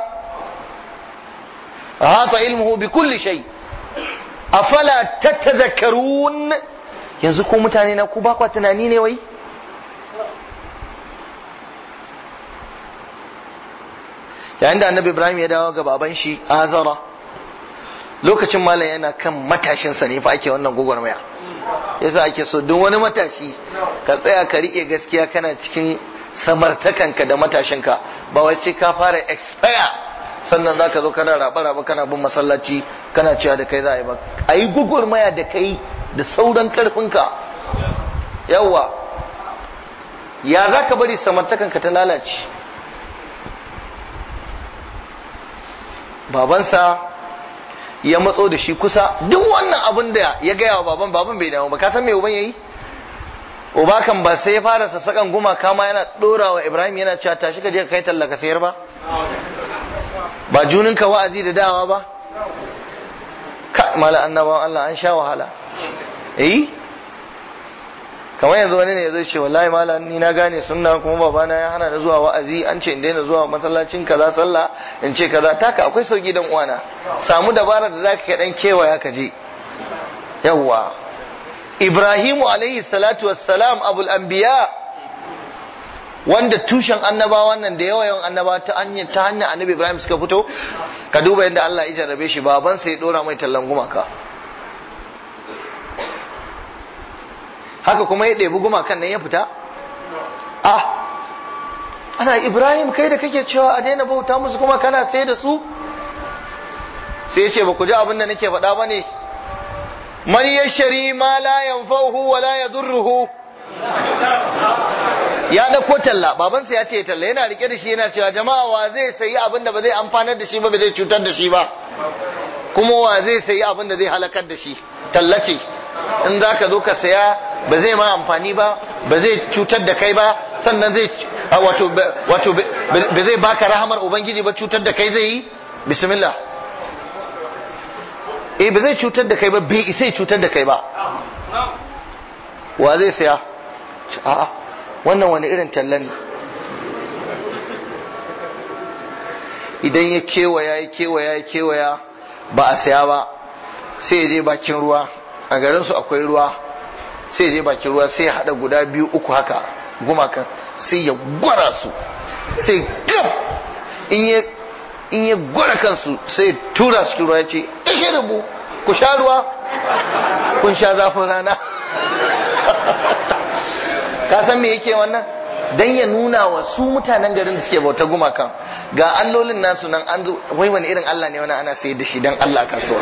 hata ilmuhu bi kulli shay afala tatadhakkarun yanzu ko mutane na ku ba kwa tunani ne wai yayin da annabi ibrahim ya dawo ga baban shi azara lokacin malam yana kan matashinsa ne fa ake wannan gwagwarmaya yasa ake so duk wani matashi ka tsaya ka rike gaskiya kana cikin samartakanka da matashinka ba wai sai ka fara expire sannan za ka zo kana raba-raba kana bin masallaci kana cewa da kai za a yi ba a yi gugurmaya da kai da sauran karfinka yawwa ya za ka bari samartakanka ta lalace babansa ya matso da shi kusa duk wannan abin da ya gaya wa baban baban bai damu ba ka san me uban yayi uba kan ba sai ya fara sassakan gumaka ma yana dora wa ibrahim yana cewa tashi ka je ka kai talla ka sayar ba ba junin ka wa'azi da dawa ba ka mala annabawan Allah an sha wahala eh kamar yanzu wani ne zai ce wallahi mala ni na gane sunna kuma babana ya hana da zuwa wa'azi an ce in daina zuwa masallacin kaza sallah in ce kaza taka akwai sauki dan uwana samu dabara da zaka kai dan kewaya ka je yawwa Ibrahimu alaihi salatu wassalam abul anbiya wanda tushen annabawan nan da yawa yawan annaba ta hanyar ta hanyar annabi Ibrahim suka fito ka duba yadda Allah ya jarrabe shi baban sai ya dora mai tallan gumaka haka kuma ya ɗebi gumakan nan ya fita ah ana Ibrahim kai da kake cewa a daina bauta musu kuma kana sai da su sai ya ce ba ku ji abin da nake faɗa ba ne man yashari ma la yanfa'uhu wa la yadurruhu ya dauko talla babansa ya ce talla yana rike da shi yana cewa jama'a wa zai sayi abin da ba zai amfanar da shi ba ba zai cutar da shi ba kuma wa zai sayi abin da zai halakar da shi talla ce in za ka zo ka saya ba zai ma amfani ba ba zai cutar da kai ba sannan zai wato wato ba zai baka rahamar ubangiji ba cutar da kai zai yi bismillah eh ba zai cutar da kai ba bai isa cutar da kai ba wa zai saya a'a wannan wani irin talla ne idan ya kewaya ya kewaya ya kewaya ba a saya ba sai ya je bakin ruwa a garin su akwai ruwa sai ya je bakin ruwa sai ya hada guda biyu uku haka gumakan sai ya gwara su sai gab in ya in ya gwara kansu sai ya tura su ruwa ya ce ishe rubu ku sha ruwa kun sha zafin rana ka san me yake wannan dan ya nuna wa su mutanen garin da suke bauta gumakan ga allolin nasu nan an zo wai wani irin Allah ne wani ana sayar da shi dan Allah kasuwa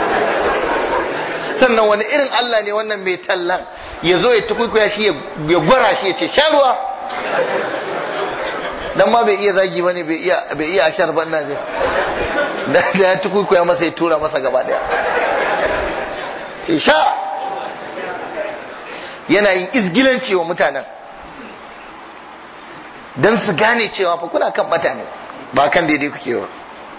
sannan wani irin Allah ne wannan mai tallan ya zo ya tukuikuya shi ya gwara shi ya ce sha ruwa dan ma bai iya zagi bane bai iya bai iya ashar ban nan da ya tukuikuya masa ya tura masa gaba daya ce sha yana yin izgilanci wa mutanen don su gane cewa fa kuna kan bata ne ba kan daidai kuke ba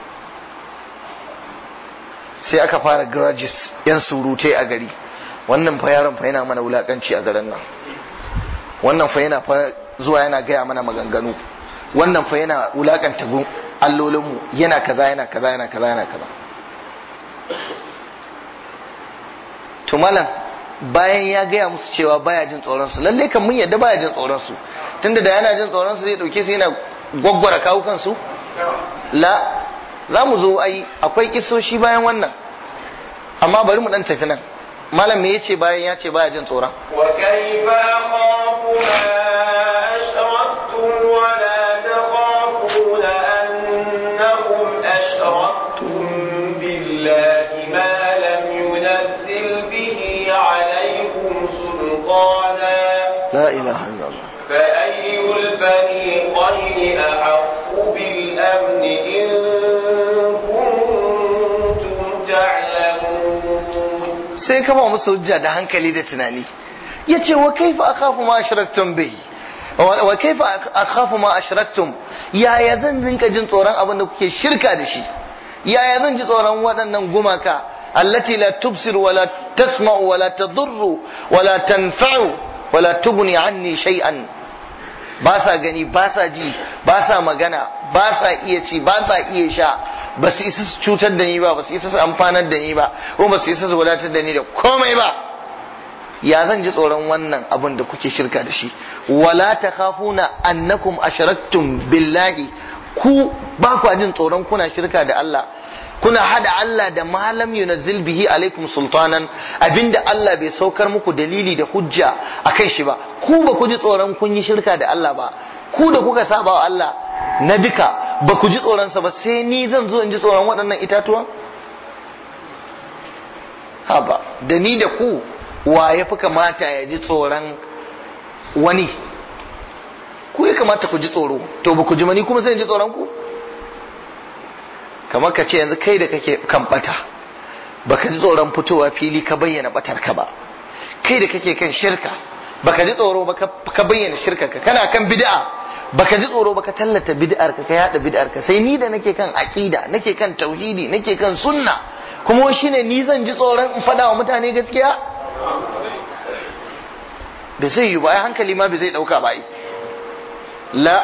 sai aka fara grudges yan surutai a gari wannan fa yaron fa yana mana wulakanci a garin nan wannan fa yana fa zuwa yana gaya mana maganganu wannan fa yana wulakanta allolinmu yana kaza yana kaza yana kaza yana kaza to malam bayan ya gaya musu cewa baya jin tsoron su lalle kan mun yadda baya jin tsoron su tunda da yana jin tsoron su zai dauke su yana gwaggwara kawukan su la za mu zo ai akwai kisoshi bayan wannan amma bari mu dan tafi nan malam me yace bayan ya ce baya jin tsoron wa kayfa akhafu ma ashraktum wa la takhafuna annakum ashraktum billahi ma lam yunzil bihi alaykum sultana la ilaha illallah فأي الفريقين أحق بالأمن إن كنتم تعلمون sai kama musu hujja da hankali da tunani yace wa kaifa akhafu ma ashraktum bihi wa kaifa akhafu ma ashraktum yaya zan rinka jin tsoron abin da kuke shirka da shi yaya zan ji tsoron waɗannan gumaka allati la tubsir wa la tasma'u wa la tadurru wa la tanfa'u wa la tughni anni shay'an ba sa gani ba sa ji ba sa magana ba sa iya ci ba sa iya sha ba su isa su cutar da ni ba ba su isa su amfanar da ni ba ko ba su isa su wadatar da ni da komai ba ya zan ji tsoron wannan abin da kuke shirka da shi wala takhafuna annakum ashraktum billahi ku ba ku jin tsoron kuna shirka da Allah kuna hada Allah da malam yunazzil bihi alaikum sultanan abinda Allah bai saukar muku dalili da hujja akai shi ba ku ba ku ji tsoron kun yi shirka da Allah ba ku da kuka saba wa Allah na duka ba ku ji tsoronsa ba sai ni zan zo in ji tsoron waɗannan itatuwan haba da ni da ku wa ya fi kamata ya ji tsoron wani ku ya kamata ku ji tsoro to ba ku ji mani kuma sai in ji tsoron ku kamar ka ce yanzu kai da kake kan bata baka ji tsoron fitowa fili ka bayyana batar ka ba kai da kake kan shirka baka ji tsoro ba ka bayyana shirka ka kana kan bid'a baka ji tsoro baka tallata bid'ar ka ka yada bid'ar ka sai ni da nake kan aqida nake kan tauhidi nake kan sunna kuma shine ni zan ji tsoron in fada wa mutane gaskiya bai zai yi ba ai hankali ma bai zai dauka ba la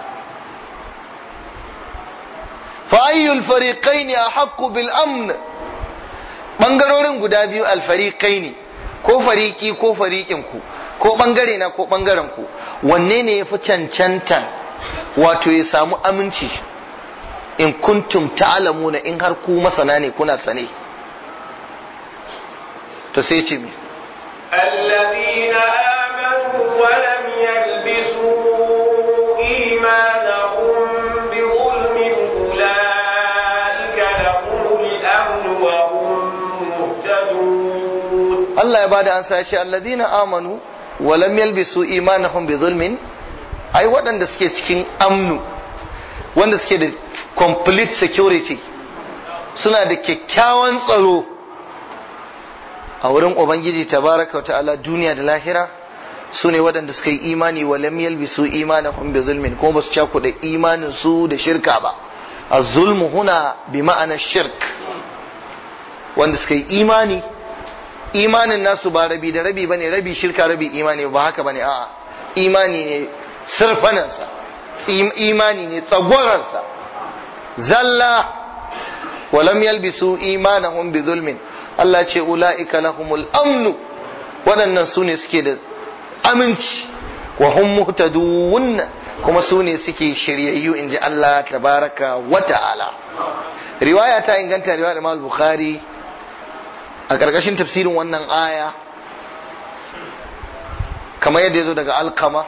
fa ayyul fariqaini ahqqu bil amn bangarorin guda biyu al fariqaini ko fariki ko farikin ku ko bangare na ko bangaren ku wanne ne yafi cancantan wato ya samu aminci in kuntum ta'lamuna in har ku masana ne kuna sane to sai ce mi الذين آمنوا ولم يلبسوا إيمانهم بظلم أولئك لهم الأمن وهم مهتدون Allah ya bada ansa ya ce alladhina amanu wa lam yalbisu imanahum bi zulmin ai waɗanda suke cikin amnu wanda suke da complete security suna da kyakkyawan tsaro a wurin ubangiji tabaraka wa ta'ala duniya da lahira su ne waɗanda suka yi imani wa lam yalbisu imanahum bi zulmin kuma ba su cakuɗa imanin su da shirka ba az-zulmu huna bi ma'ana shirk wanda suka yi imani imanin nasu ba rabi da rabi bane rabi shirka rabi imani ba haka bane a'a imani ne sirfanansa imani ne tsagwaransa zalla walam yalbisu imanahum bi zulmin Allah ce ula'ika lahumul amnu waɗannan su ne suke da aminci wa hum muhtadun kuma su ne suke shiryayyu inji Allah tabaraka wa ta'ala riwaya ta inganta riwaya Imam Bukhari a ƙarƙashin tafsirin wannan aya kamar yadda ya zo daga alkama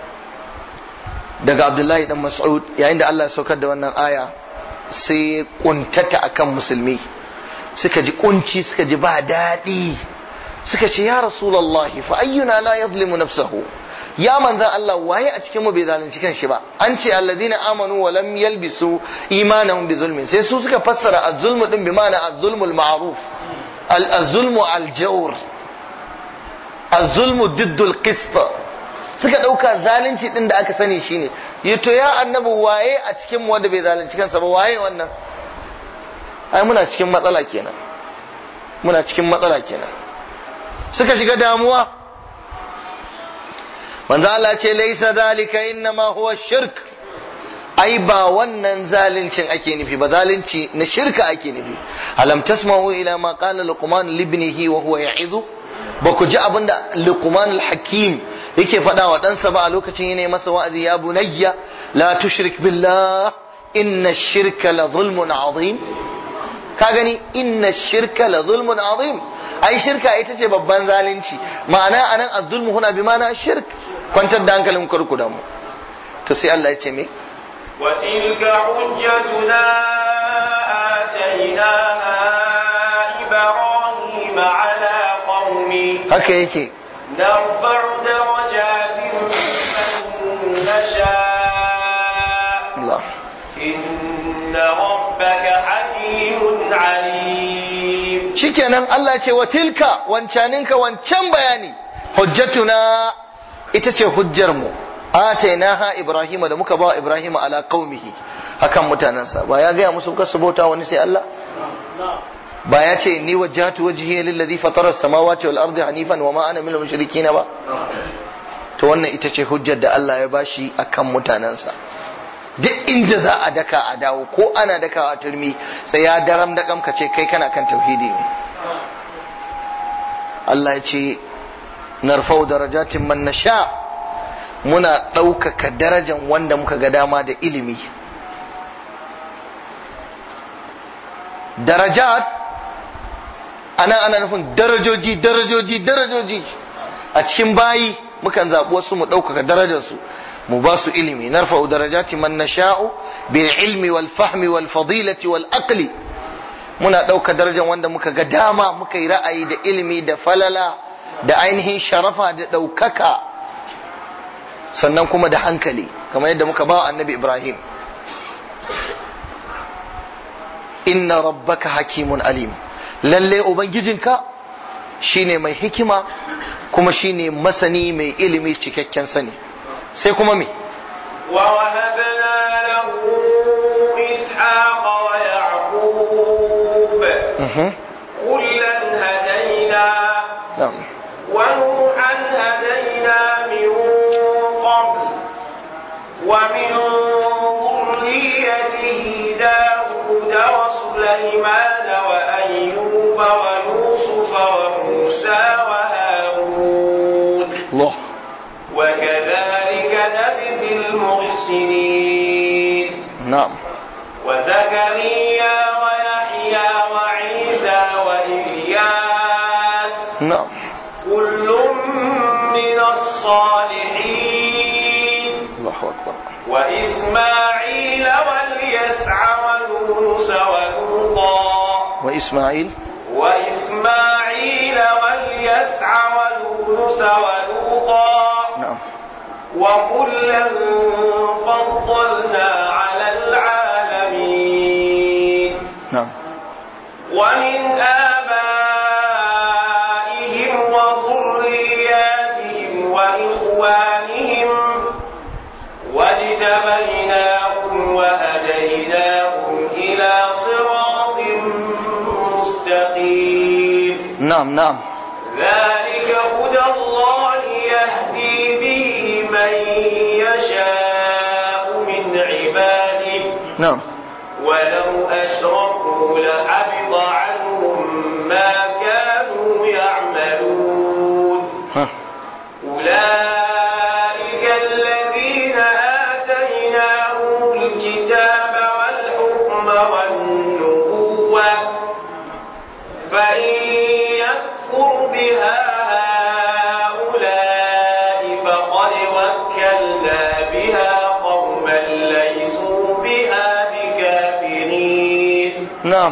daga abdullahi dan mas'ud yayin da Allah ya saukar da wannan aya sai kuntata akan musulmi suka ji kunci suka ji ba daɗi suka ce ya rasulullahi fa ayyuna la yadhlimu nafsahu ya manzan Allah waye a cikin mu bai zalunci kanshi ba an ce alladhina amanu wa lam yalbisu imanahum bi zulmin sai su suka fassara az-zulmu din bi ma'ana az-zulmul ma'ruf al-zulmu al-jawr az-zulmu diddul qist suka dauka zalunci din da aka sani shine yato ya annabi waye a cikin mu wanda bai zalunci kansa ba waye wannan ai muna cikin matsala kenan muna cikin matsala kenan suka shiga damuwa manzo Allah ce laisa zalika innama huwa shirk ai ba wannan zalincin ake nufi ba zalunci na shirka ake nufi alam tasma'u ila ma qala luqman libnihi wa huwa ya'izu ba ku ji abinda luqman al-hakim yake faɗa wa ɗansa ba a lokacin yana masa wa'azi ya bunayya la tushrik billah inna shirka la zulmun azim ka gani inna shirka la zulmun azim ai shirka ita ce babban zalunci ma'ana anan az-zulmu huna bi ma'ana shirk kwantar da hankalin kurku da mu to sai Allah ya ce me وتلك حجتنا آتيناها إبراهيم على قومه haka yake نرفع درجات من نشاء Allah إن ربك حكيم عليم shikenan Allah ce wa tilka wancaninka wancan bayani hujjatuna ita ce hujjar mu atainaha ibrahima da muka ba ibrahima ala qaumihi hakan mutanansa ba ya gaya musu kasu bauta wani sai Allah ba ya ce ni wajjahtu wajhiya lillazi fatara as-samawati wal ardi hanifan wa ma ana minal mushrikeen ba to wannan ita ce hujjar da Allah ya bashi akan mutanansa duk inda za a daka a dawo ko ana daka a turmi sai ya daram da ka ce kai kana kan tauhidi ne Allah ya ce narfau darajatin man nasha muna ɗaukaka darajan wanda muka ga dama da ilimi darajat ana ana nufin darajoji darajoji darajoji a cikin bayi mukan zaɓi wasu mu ɗaukaka darajarsu mu ba su ilimi narfa'u darajati man nasha'u bil ilmi wal fahmi wal fadilati wal aqli muna ɗauka darajar wanda muka ga dama muka yi ra'ayi da ilimi da falala da ainihin sharafa da ɗaukaka sannan kuma da hankali kamar yadda muka ba wa annabi ibrahim inna rabbaka hakimun alim lalle ubangijinka shine mai hikima kuma shine masani mai ilimi cikakken sani sai kuma me ووهبنا له إسحاق ويعقوب Mhm. كلا هدينا Na'am. ونوحا هدينا من قبل ومن ذريته داود وسليمان وأيوب ويوسف وموسى وهارون Allah وكذلك نجزي المحسنين na'am وزكريا ويحيى وعيسى وإلياس na'am كل من الصالحين Allahu akbar وإسماعيل واليسع ويونس ولوطا wa Isma'il وإسماعيل واليسع ويونس ولوطا na'am وكلا فضلنا على العالمين na'am ومن آبائهم وذرياتهم وإخوانهم واجتبيناهم وهديناهم إلى صراط مستقيم na'am na'am ذلك هدى الله يهدي به من يشاء من عباده na'am ولو أشركوا لحبط عنهم ما كانوا يعملون ha أولئك الذين آتيناهم الكتاب والحكم والنبوة فإن يكفر بها هؤلاء فقد وكلنا بها قوما ليسوا بها بكافرين na'am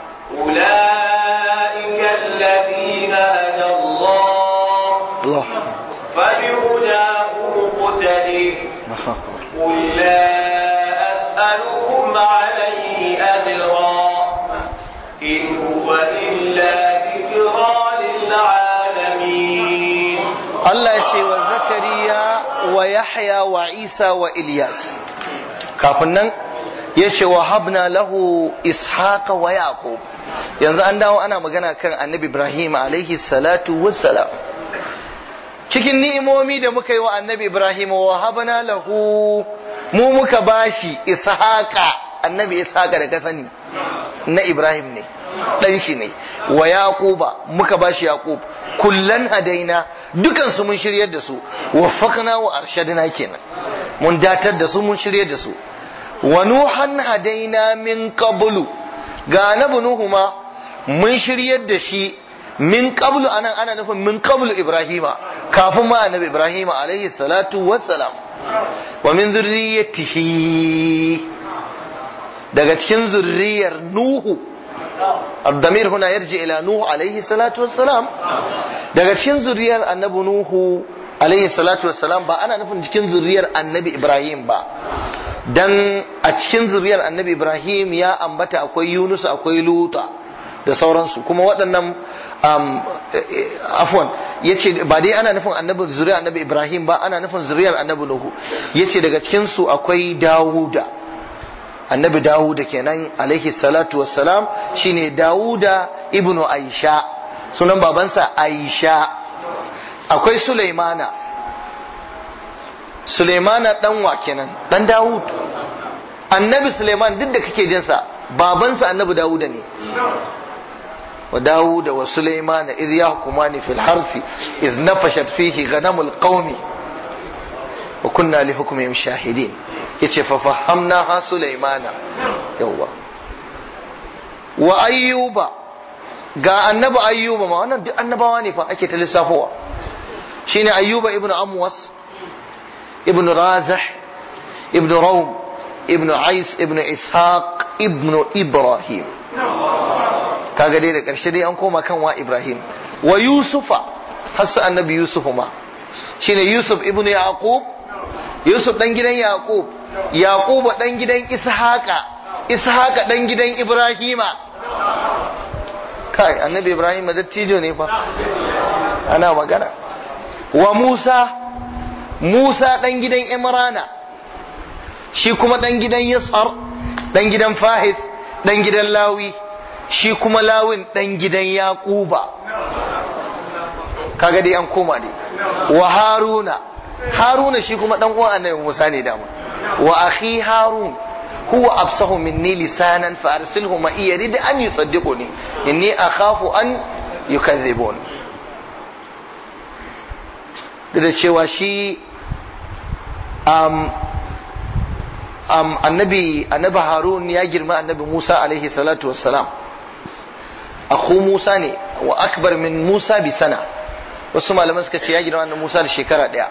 أولئك الذين هدى الله Allah فبهداه مقتدر Allahu akbar قل لا أسألكم عليه أجرا إن هو إلا ذكرى للعالمين Allah ya ce wa Zakariya wa Yahya wa Isa wa Ilyas kafin nan ya ce wa habna lahu ishaqa wa yaqub yanzu an dawo ana magana kan annabi Ibrahim alaihi salatu wassalam cikin ni'imomi da muka yi wa annabi Ibrahim wa habna lahu mu muka bashi ishaqa annabi ishaqa da ka sani na Ibrahim ne dan shi ne wa yaquba muka bashi yaqub kullan hadaina dukan su mun shiryar da su waffaqna wa arshadna kenan mun datar da su mun shiryar da su wa nuhan hadaina min qablu ga annabi nuhu ma mun shiryar da shi min qablu anan ana nufin min qablu ibrahima kafin ma annabi ibrahima alaihi salatu wassalam wa min zurriyyatihi daga cikin zurriyar nuhu الضمير هنا يرجع إلى نوح عليه الصلاة والسلام daga cikin zuriyar annabi Nuhu alaihi salatu wassalam ba ana nufin cikin zuriyar annabi Ibrahim ba dan a cikin zuriyar annabi Ibrahim ya ambata akwai Yunus akwai Luta da sauransu kuma waɗannan um, afwan yace ba dai ana nufin annabi zuriyar annabi Ibrahim ba ana nufin zuriyar annabi Nuhu yace daga cikin su akwai Dawuda annabi dawuda kenan alaihi salatu wassalam shine dawuda ibnu aisha sunan babansa aisha akwai sulaimana sulaimana dan wa kenan dan dawud annabi sulaiman duk da kake jinsa babansa annabi dawuda ne wa dawuda wa sulaimana idh yahkumani fil harthi idh nafashat fihi ghanamul qaumi wa kunna li hukmihim shahidin yace fa fahamna ha sulaimana yawa wa ayyuba ga annabi ayyuba ma wannan duk annabawa ne fa ake ta lissafowa shine ayyuba ibnu amwas ibnu razah ibnu rawm ibnu ais ibnu ishaq ibnu ibrahim kaga dai da ƙarshe dai an koma kan wa ibrahim wa yusufa hasu annabi yusufu ma shine yusuf ibnu yaqub yusuf dan gidan yaqub yaqub dan gidan ishaqa ishaqa dan gidan ibrahima kai annabi ibrahim dattijo ne fa ana magana wa musa musa dan gidan imrana shi kuma dan gidan yasar dan gidan fahid dan gidan lawi shi kuma lawin dan gidan yaquba kaga dai an koma dai wa haruna haruna shi kuma dan uwan annabi musa ne dama wa akhi harun huwa absahu minni lisanan fa arsilhu ma yarid an yusaddiquni inni akhafu an yukazzibun da cewa shi um, um, annabi annabi harun ya girma annabi musa alaihi salatu wassalam akhu musa ne wa akbar min musa bi sana wasu malaman suka ce ya girma annabi musa da shekara daya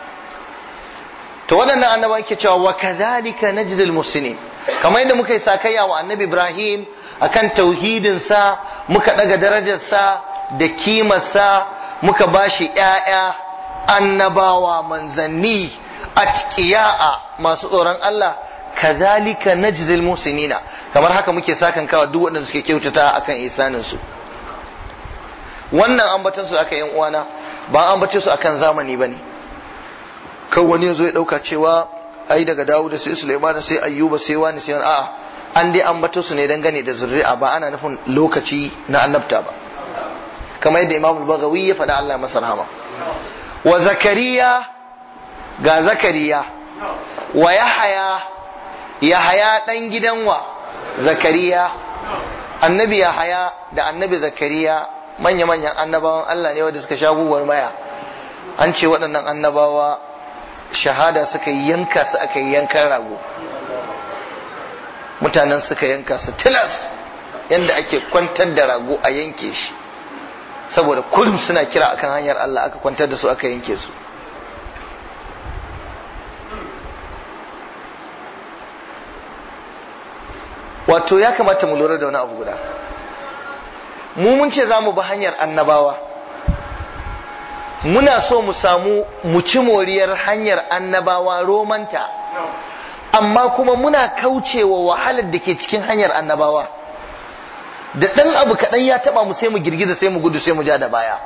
to waɗannan annaba ke cewa wa kadhalika najzil muslimin kamar yadda muka yi sakayya wa annabi ibrahim akan tauhidin sa muka daga darajar sa da kimarsa muka bashi ƴaƴa annabawa manzanni atqiya'a masu tsoron Allah kadhalika najzil musinina kamar haka muke sakan kawa duk waɗanda suke kyautata akan isanin su wannan ambaton su aka yan uwana ba ambace su akan zamani bane kan wani yazo ya dauka cewa ai daga Dawud sai Sulaiman sai Ayyuba sai wani sai wani a'a an dai ambato su ne dangane da zuri'a ba ana nufin lokaci na annabta ba kamar yadda Imam al-Baghawi ya faɗa Allah masa rahama wa Zakariya ga Zakariya wa Yahaya Yahaya dan gidan wa Zakariya annabi Yahaya da annabi Zakariya manya-manyan annabawan Allah ne wanda suka sha guguwar maya an ce waɗannan annabawa shahada suka yanka su aka yi yankan rago mutanen suka yanka su tilas yadda ake kwantar da rago a yanke shi saboda kullum suna kira akan hanyar Allah aka kwantar da su aka yanke su wato ya kamata mu lura da wani abu guda mu mun ce za mu bi hanyar annabawa muna so mu samu mu ci moriyar hanyar annabawa romanta amma kuma muna kaucewa wahalar da ke cikin hanyar annabawa da ɗan abu kaɗan ya taɓa mu sai mu girgiza sai mu gudu sai mu ja da baya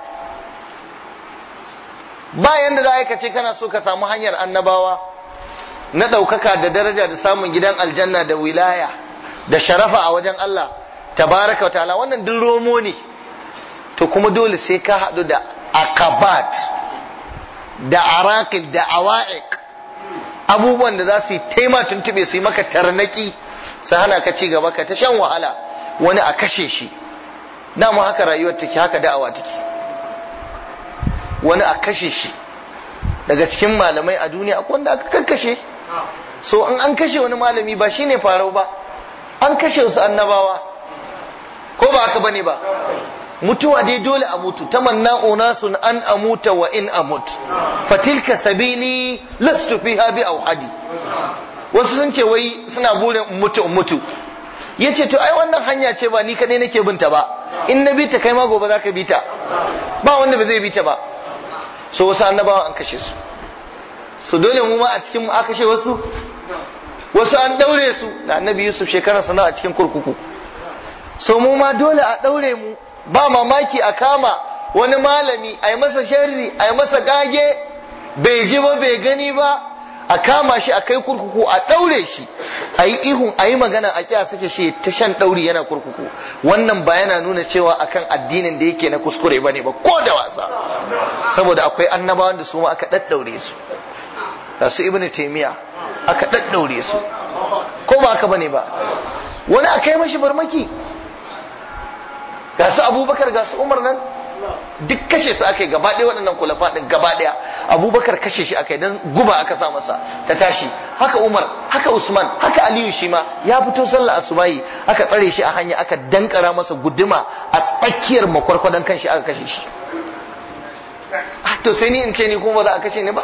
bayan da za ka ce kana so ka samu hanyar annabawa na ɗaukaka da daraja da samun gidan aljanna da wilaya da sharafa a wajen Allah tabaraka wa ta'ala wannan duk romo ne to kuma dole sai ka haɗu da akabat da arakil da awa'iq abubuwan da za su yi taima tuntube su yi maka tarnaki su hana ka ci gaba ka ta shan wahala wani a kashe shi dama haka rayuwar take haka da'awa take wani a kashe shi daga cikin malamai a duniya akwai wanda aka kakkashe so in an kashe wani malami ba shine farau ba an kashe wasu annabawa ko ba haka bane ba mutuwa dai dole a mutu tamanna unasun an amuta wa in amut fatilka sabili lastu fiha bi auhadi wasu sun ce wai suna burin mutu mutu yace to ai wannan hanya ce ba ni kadai nake binta ba in na bita kai ma gobe zaka bita ba wanda ba zai bita ba so wasu annabawa an kashe su so dole mu ma a cikin mu aka kashe wasu wasu an daure su da annabi yusuf shekarar sana a cikin kurkuku so mu ma dole a daure mu ba mamaki a kama wani malami a yi masa sharri a yi masa gage bai ji ba bai gani ba a kama shi a kai kurkuku a ɗaure shi a yi ihun a yi magana a kya sake shi ta shan ɗauri yana kurkuku wannan ba yana nuna cewa akan addinin da yake na kuskure ba ne ba ko da wasa saboda akwai annabawan da su ma aka ɗaɗɗaure su da su ibnu taimiya aka ɗaɗɗaure su ko ba haka bane ba wani a kai mashi barmaki ga su abubakar ga su umar nan duk kashe su aka yi gaba ɗaya waɗannan kulafa ɗin gaba ɗaya abubakar kashe shi aka yi don guba aka sa masa ta tashi haka umar haka usman haka aliyu shi ma ya fito sallah asubahi aka tsare shi a hanya aka dankara masa guduma a tsakiyar makwarkwadon kan shi aka kashe shi to sai ni in ce ni kuma ba za a kashe ni ba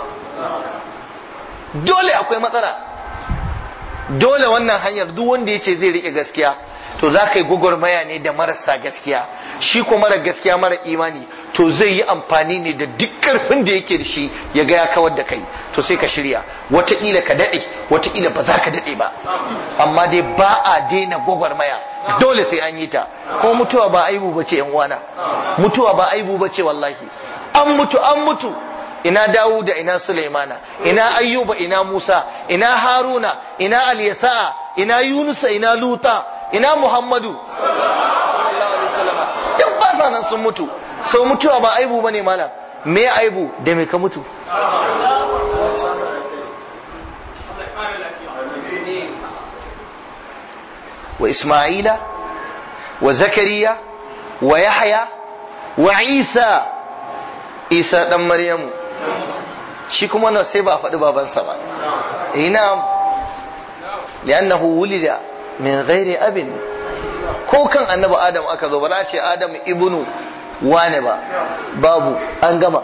dole akwai matsala dole wannan hanyar duk wanda ya ce zai rike gaskiya to za ka yi gwagwarmaya ne da marasa gaskiya shi ko mara gaskiya mara imani to zai yi amfani ne da duk karfin da yake da shi ya ga ya kawar da kai to sai ka shirya wataƙila ka daɗe wataƙila ba za ka daɗe ba amma dai ba a daina gwagwarmaya dole sai an yi ta ko mutuwa ba aibu ba ce uwana mutuwa ba aibu ba ce wallahi an mutu an mutu ina Dawuda ina Sulaimana ina Ayyuba ina Musa ina Haruna ina Alyasa'a ina Yunusa ina Luta ina Muhammadu duk ba sa nan sun mutu so mutuwa ba aibu bane malam me aibu da me ka mutu wa Isma'ila wa Zakariya wa Yahya wa Isa Isa dan Maryamu shi kuma na sai ba a faɗi babansa ba ina li'annahu wulida min ghairi abin ko kan annabi adam aka zo ba za a ce adam ibnu wane ba babu an gama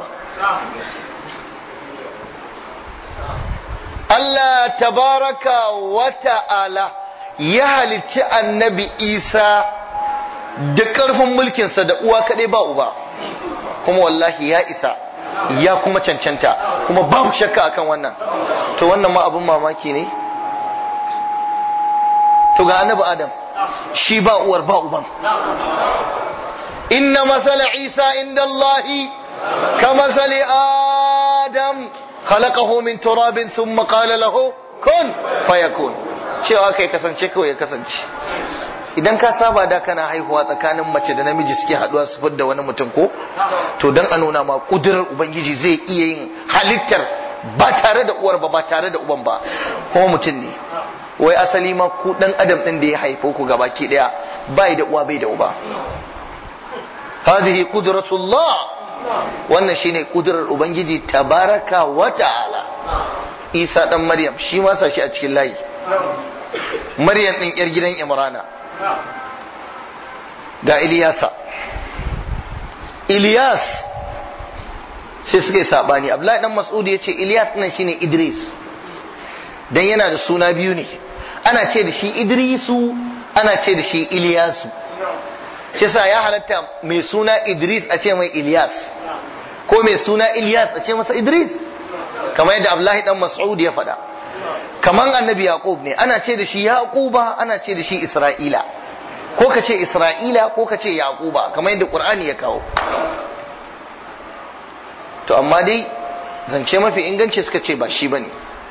Allah tabaraka wa ta'ala ya halicci annabi isa da ƙarfin mulkinsa da uwa kaɗai ba uba kuma wallahi ya isa ya kuma cancanta kuma babu shakka akan wannan to wannan ma abin mamaki ne to ga annabi adam shi ba uwar ba uban inna masala isa inda allahi ka masali adam khalaqahu min turabin thumma qala lahu kun fayakun cewa kai kasance kawai ya kasance idan ka saba da kana haihuwa tsakanin mace da namiji suke haduwa su fidda wani mutum ko to dan a nuna ma kudurar ubangiji zai iya yin halittar ba tare da uwar ba ba tare da uban ba kuma mutum ne wai asali ma ku dan adam din da ya haifo ku gabaki daya bai da uwa bai da uba hadhihi qudratullah wannan shine kudurar ubangiji tabaraka wa ta'ala isa dan maryam shi ma sa shi a cikin layi maryam din yar gidan imrana ga iliyasa iliyas sai suka yi sabani abdullahi dan mas'ud ya ce iliyas nan shine idris dan yana da suna biyu ne ana ce da shi idrisu ana ce da shi iliyasu shi sa ya halatta mai suna idris a ce mai iliyas ko mai suna iliyas a ce masa idris kamar yadda abdullahi dan mas'ud ya faɗa kamar annabi yaqub ne ana ce da shi yaquba ana ce da shi isra'ila ko ka ce isra'ila ko ka ce yaquba kamar yadda qur'ani ya kawo to amma dai zance mafi inganci suka ce ba shi bane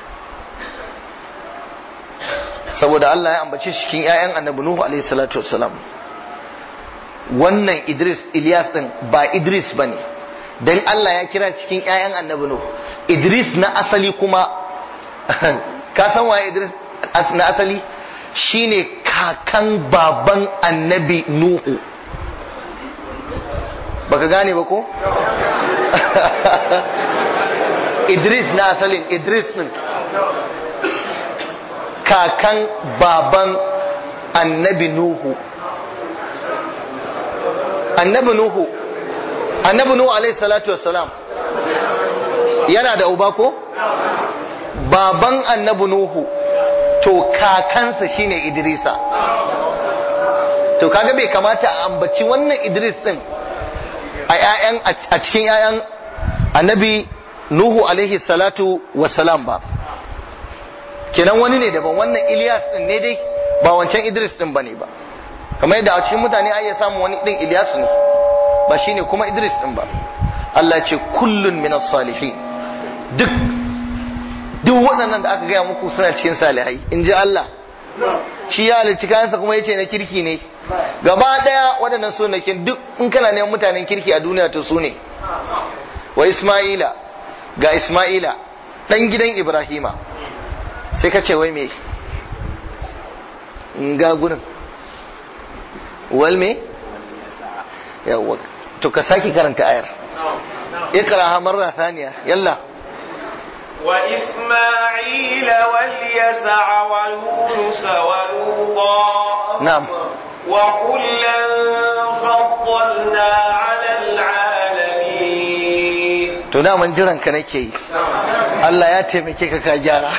saboda Allah ya ambace shi cikin ƴaƴan annabi nuhu alaihi salatu wassalam wannan idris ilyas din ba idris bane dan Allah ya kira cikin ƴaƴan annabi nuhu idris na asali kuma ka san waye Idris na asali shine kakan baban annabi Nuhu baka gane ba ko Idris na asalin Idris din kakan baban annabi Nuhu annabi Nuhu annabi Nuhu alaihi salatu wassalam yana da uba ko baban annabi Nuhu to kakansa shine Idrisa to kaga bai kamata a ambaci wannan Idris din a ƴaƴan a cikin ƴaƴan annabi Nuhu alaihi salatu wassalam ba kenan wani ne daban wannan Ilyas din ne dai ba wancan Idris din bane ba kamar yadda a cikin mutane ai ya samu wani din Ilyas ne ba shine kuma Idris din ba Allah ya ce kullun minas salihin duk duk waɗannan da aka gaya muku suna cikin salihai in ji Allah shi ya halicci kayansa kuma ya ce na kirki ne gaba ɗaya waɗannan sunakin duk in kana neman mutanen kirki a duniya to su ne wa Ismaila ga Ismaila ɗan gidan Ibrahima sai ka ce wai me ga gurin wal me yawwa to ka sake karanta ayar ikra marra thaniya yalla وإسماعيل واليسع ويونس ولوطا نعم وكلا فضلنا على العالمين to to daman jiran ka nake yi Allah ya taimake ka ka gyara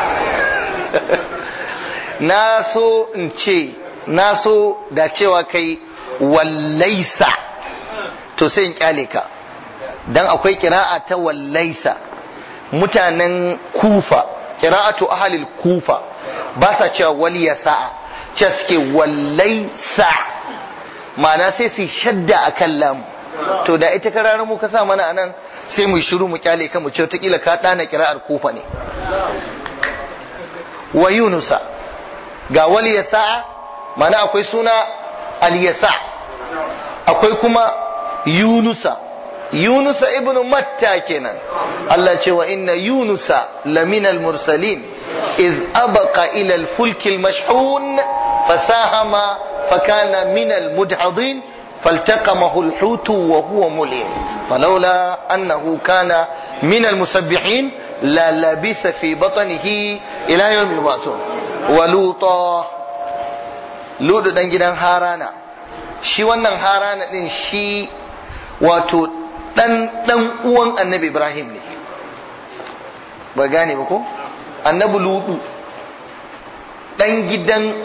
na so in ce na so da cewa kai wallaisa to sai in kyale ka dan akwai kira'a ta wallaisa mutanen kufa kira'atu ahalil kufa ba sa cewa waliya sa'a ce suke wallaisa ma'ana sai su shadda a kan lamu to da ita kararar mu ka sa mana anan sai mu shiru mu kyale kan mu ce kila ka dana kira'ar kufa ne wa yunusa ga waliya sa'a ma'ana akwai suna aliyasa akwai kuma yunusa yunusa ibnu matta kenan Allah ce wa inna yunusa laminal mursalin iz abaqa ila al-fulk al-mashhun fasahama fakana min al-mudhadin فالتقمه الحوت وهو مليم فلولا أنه كان من المسبحين للبث في بطنه إلى يوم يبعثون ولوطا لوط دان gidan harana shi wannan harana din shi wato dan dan uwan annabi ibrahim ne ba gane ba ko annabi ludu dan gidan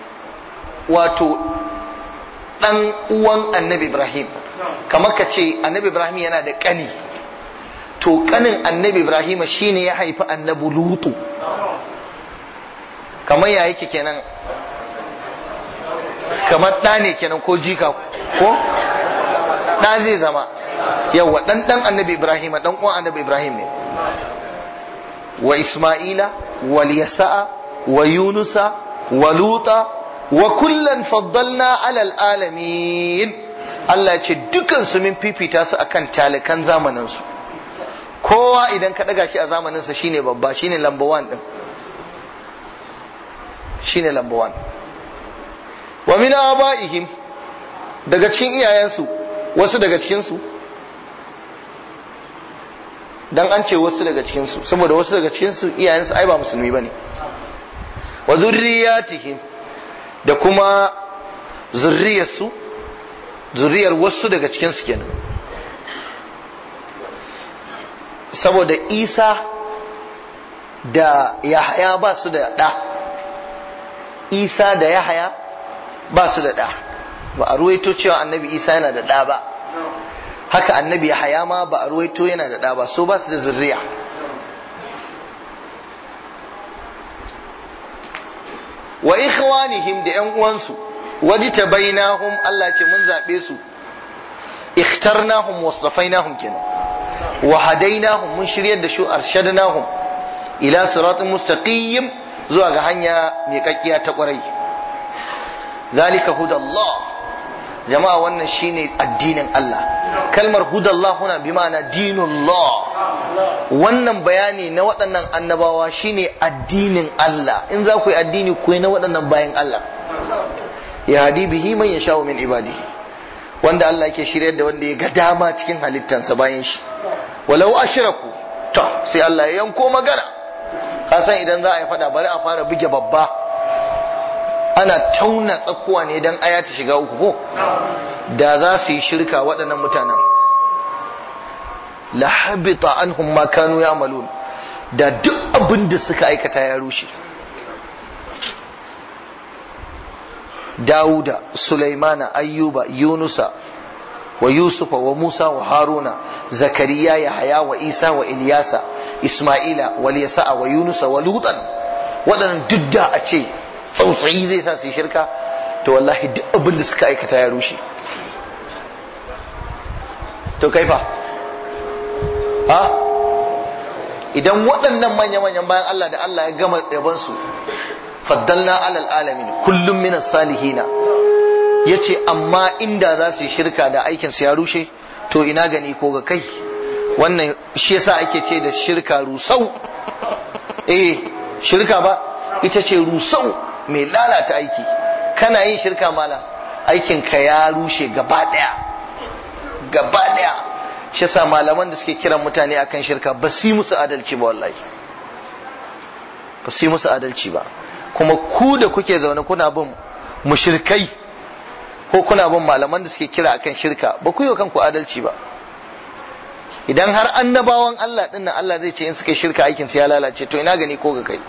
wato dan uwan annabi ibrahim kamar ka ce annabi ibrahim yana da kani to kanin annabi ibrahim shine ya haifi annabi lutu kamar ya yake kenan kamar ɗa ne kenan ko jika ko ɗa zai zama yawa ɗan ɗan annabi ibrahim ɗan uwan annabi ibrahim ne wa isma'ila wal yasa'a wa yunusa wa luta wa kullan faddalna alal alamin Allah ya ce dukan su min fifita su akan talikan zamanin su kowa idan ka daga shi a zamanin sa shine babba shine number 1 din shine number 1 wa min abaihim daga cikin iyayensu wasu daga cikin su dan an ce wasu daga cikin su saboda wasu daga cikin su iyayensu ai ba musulmi bane wa zurriyatihim da kuma zurriyarsu zurriyar wasu daga cikinsu kenan saboda isa da yahaya ba su da ɗa isa da yahaya ba su da ɗa ba a ruwaito cewa annabi isa yana da ɗa ba haka annabi yahaya ma ba a ruwaito yana da ɗa ba so ba su da zurriya wa ikhwanihim da yan uwansu wajita bainahum Allah ce mun zabe su ikhtarnahum wasafainahum kenan wa hadainahum mun shiryar da su arshadnahum ila siratin mustaqim zuwa ga hanya mai kakkiya ta kwarai zalika hudallah jama'a wannan shine addinin Allah kalmar hudallah huna bi ma'ana dinullah wannan bayani na waɗannan annabawa shine addinin Allah in za ku yi addini ku yi na waɗannan bayan Allah ya hadi bihi man ya sha'u min ibadihi wanda Allah yake shiryar da wanda ya ga dama cikin halittansa bayan shi walau ashraku to sai Allah ya yanko magana kasan idan za a yi fada bari a fara buge babba ana tauna tsakuwa ne dan aya ta shiga uku ko da za su yi shirka waɗannan mutanen la habita anhum ma kanu ya'malun da duk abin da suka aikata ya rushe Dawuda, Sulaimana, Ayyuba, Yunusa, wa Yusufa, wa Musa, wa Haruna, Zakariya, Yahaya, wa Isa, wa Ilyasa, Ismaila, wa Yasa'a, wa Yunusa, wa Lutan. Waɗannan duk da a ce tsautsayi zai sa su yi shirka, to wallahi duk abin da suka aikata ya rushe. To kaifa? Ha? Idan waɗannan manya-manyan bayan Allah da Allah ya gama yabansu faddalna alal alamin kullum minas salihina yace amma inda za su yi shirka da aikin su ya rushe to ina gani ko ga kai wannan shi yasa ake ce da shirka rusau eh shirka ba ita ce rusau mai lalata aiki kana yin shirka mala aikin ka ya rushe gaba daya gaba daya shi yasa malaman da suke kiran mutane akan shirka ba su yi musu adalci ba wallahi ba su yi musu adalci ba kuma ku da kuke zaune kuna bin mushirkai ko kuna bin malaman da suke kira akan shirka ba ku yi wa kanku adalci ba idan har annabawan Allah din nan Allah zai ce in suka shirka aikin su ya lalace to ina gani ko ga kai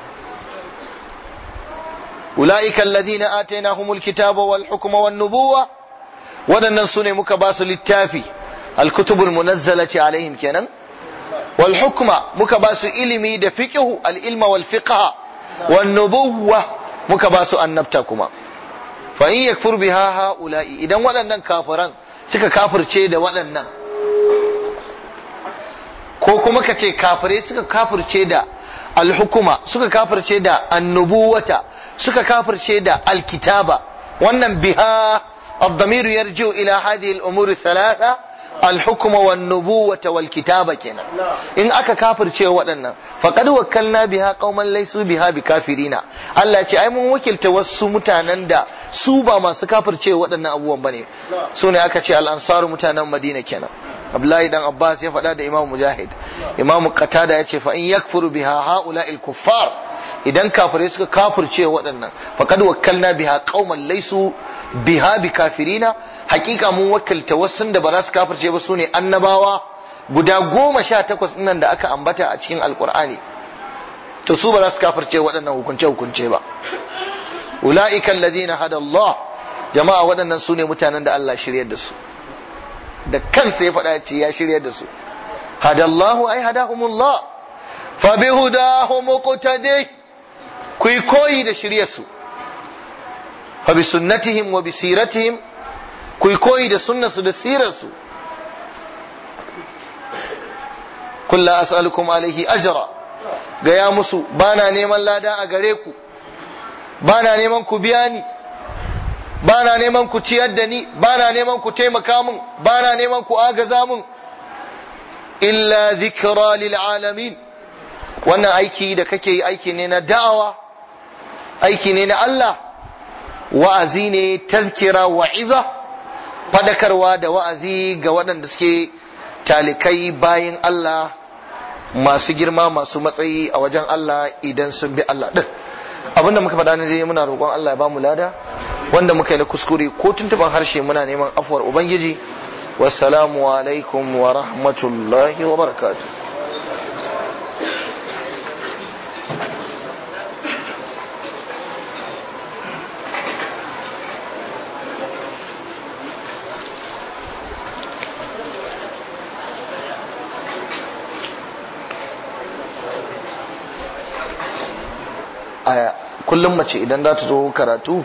ulaika alladhina atainahumul kitaba wal hukma wan nubuwa wadannan sune muka ba su littafi al kutubul munazzalati alaihim kenan wal hukma muka ba su ilimi da fiqhu al ilma wal fiqha wan nubuwa muka ba su annabta kuma fa in yakfur biha haula'i idan waɗannan kafiran suka kafirce da waɗannan ko kuma ka ce kafirai suka kafirce da alhukuma suka kafirce da annubuwata suka kafirce da alkitaba wannan biha الضمير يرجع إلى هذه الأمور الثلاثة الحكم والنبوة والكتابة كنا إن أكا كافر شيء ودنا فقد وكلنا بها قوما ليسوا بها بكافرين الله يقول أي من وكل توسو متانا دا سوبا ما سكافر شيء ودنا أبوان بني سوني أكا شيء الأنصار متانا مدينة كنا Abdullahi dan Abbas ya faɗa da Imam Mujahid Imam Qatada ya ce fa in yakfuru biha haula'il kuffar idan kafirai suka kafirce waɗannan faqad wakkalna biha qauman laysu biha bikafirina hakika mun wakilta wasu da ba za su kafirce ba sune annabawa guda goma sha takwas nan da aka ambata a cikin alkur'ani to su ba za su kafirce waɗannan hukunce hukunce ba ula'ika alladhina hada Allah jama'a waɗannan sune mutanen da Allah shiryar da su da kansa ya faɗa ce ya shiryar da su hadallahu ai hadahumullah fa bihudahu muqtadi ku koyi da shiryar su fa bi sunnatihim wa bi siratihim ku koyi da sunnar su da sirar su kullu as'alukum alaihi ajra gaya musu bana neman lada a gare ku bana neman ku biya ni ba na neman ku ciyar da ni ba na neman ku taimaka min ba na neman ku agaza min illa zikra lil alamin wannan aiki da kake yi aiki ne na da'awa aiki ne na Allah wa'azi ne tazkira wa'iza fadakarwa da wa'azi ga waɗanda suke talikai bayan Allah masu girma masu matsayi a wajen Allah idan sun bi Allah din abinda muka faɗa ne dai muna roƙon Allah ya ba mu lada wanda muka yi na kuskure ko tuntuban harshe muna neman afuwar ubangiji wassalamu alaikum wa rahmatullahi wa barakatuh a kullum mace idan za ta zo karatu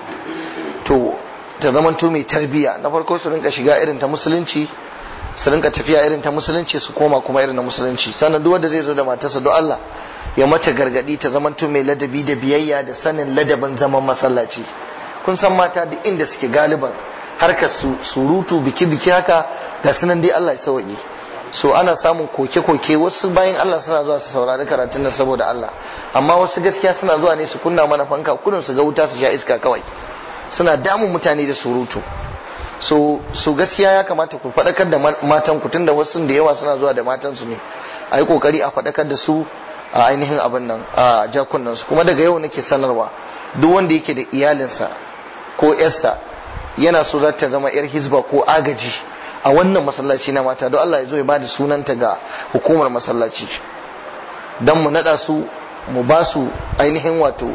to ta zamanto mai tarbiya na farko su rinka shiga irin ta musulunci su rinka tafiya irin ta musulunci su koma kuma irin na musulunci sannan duk wanda zai zo da matarsa don Allah ya mata gargadi ta zamanto mai ladabi da biyayya da sanin ladabin zaman masallaci kun san mata duk inda suke galiban harkar su surutu biki biki haka ga sunan dai Allah ya sauke so ana samun koke-koke wasu bayan Allah suna zuwa su saurari karatun nan saboda Allah amma wasu gaskiya suna zuwa ne su kunna mana fanka kudin su ga wuta su sha iska kawai suna damun mutane da surutu so so gaskiya ya kamata ku faɗakar da matan ku tunda wasu da yawa suna zuwa da matan su ne a yi kokari a faɗakar da su a ainihin abin nan a jakunan su kuma daga yau nake sanarwa duk wanda yake da iyalinsa ko yarsa yana so za ta zama yar hizba ko agaji a wannan masallaci na mata don Allah ya zo ya bada sunanta ga hukumar masallaci don mu nada su mu ba su ainihin wato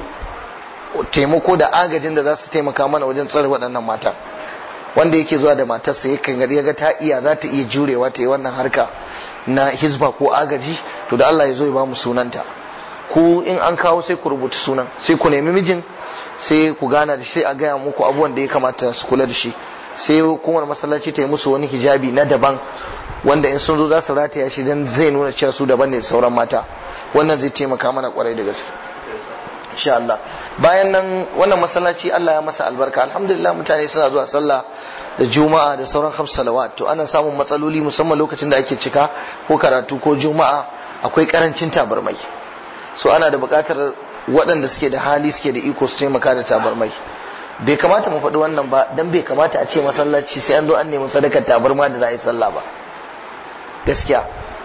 taimako da agajin da za su taimaka mana wajen tsare waɗannan mata wanda yake zuwa da matarsa yakan gari ya ga ta iya za ta iya jurewa ta yi wannan harka na hizba ko agaji to da Allah ya zo ya ba mu sunanta ku in an kawo sai ku rubuta sunan sai ku nemi mijin sai ku gana da shi sai a gaya muku abubuwan da ya kamata su kula da shi sai hukumar masallaci ta yi musu wani hijabi na daban wanda in sun zo za su rataya shi dan zai nuna cewa su daban ne da sauran mata wannan zai taimaka mana kwarai da gaske insha Allah bayan nan wannan masallaci Allah ya masa albarka alhamdulillah mutane suna zuwa sallah da juma'a da sauran khams salawat to ana samun matsaloli musamman lokacin da ake cika ko karatu ko juma'a akwai karancin tabarmai so ana da buƙatar waɗanda suke da hali suke da iko su taimaka da tabarmai bai kamata mu faɗi wannan ba dan bai kamata a ce masallaci sai an zo an nemi sadakar tabarma da za a yi sallah ba gaskiya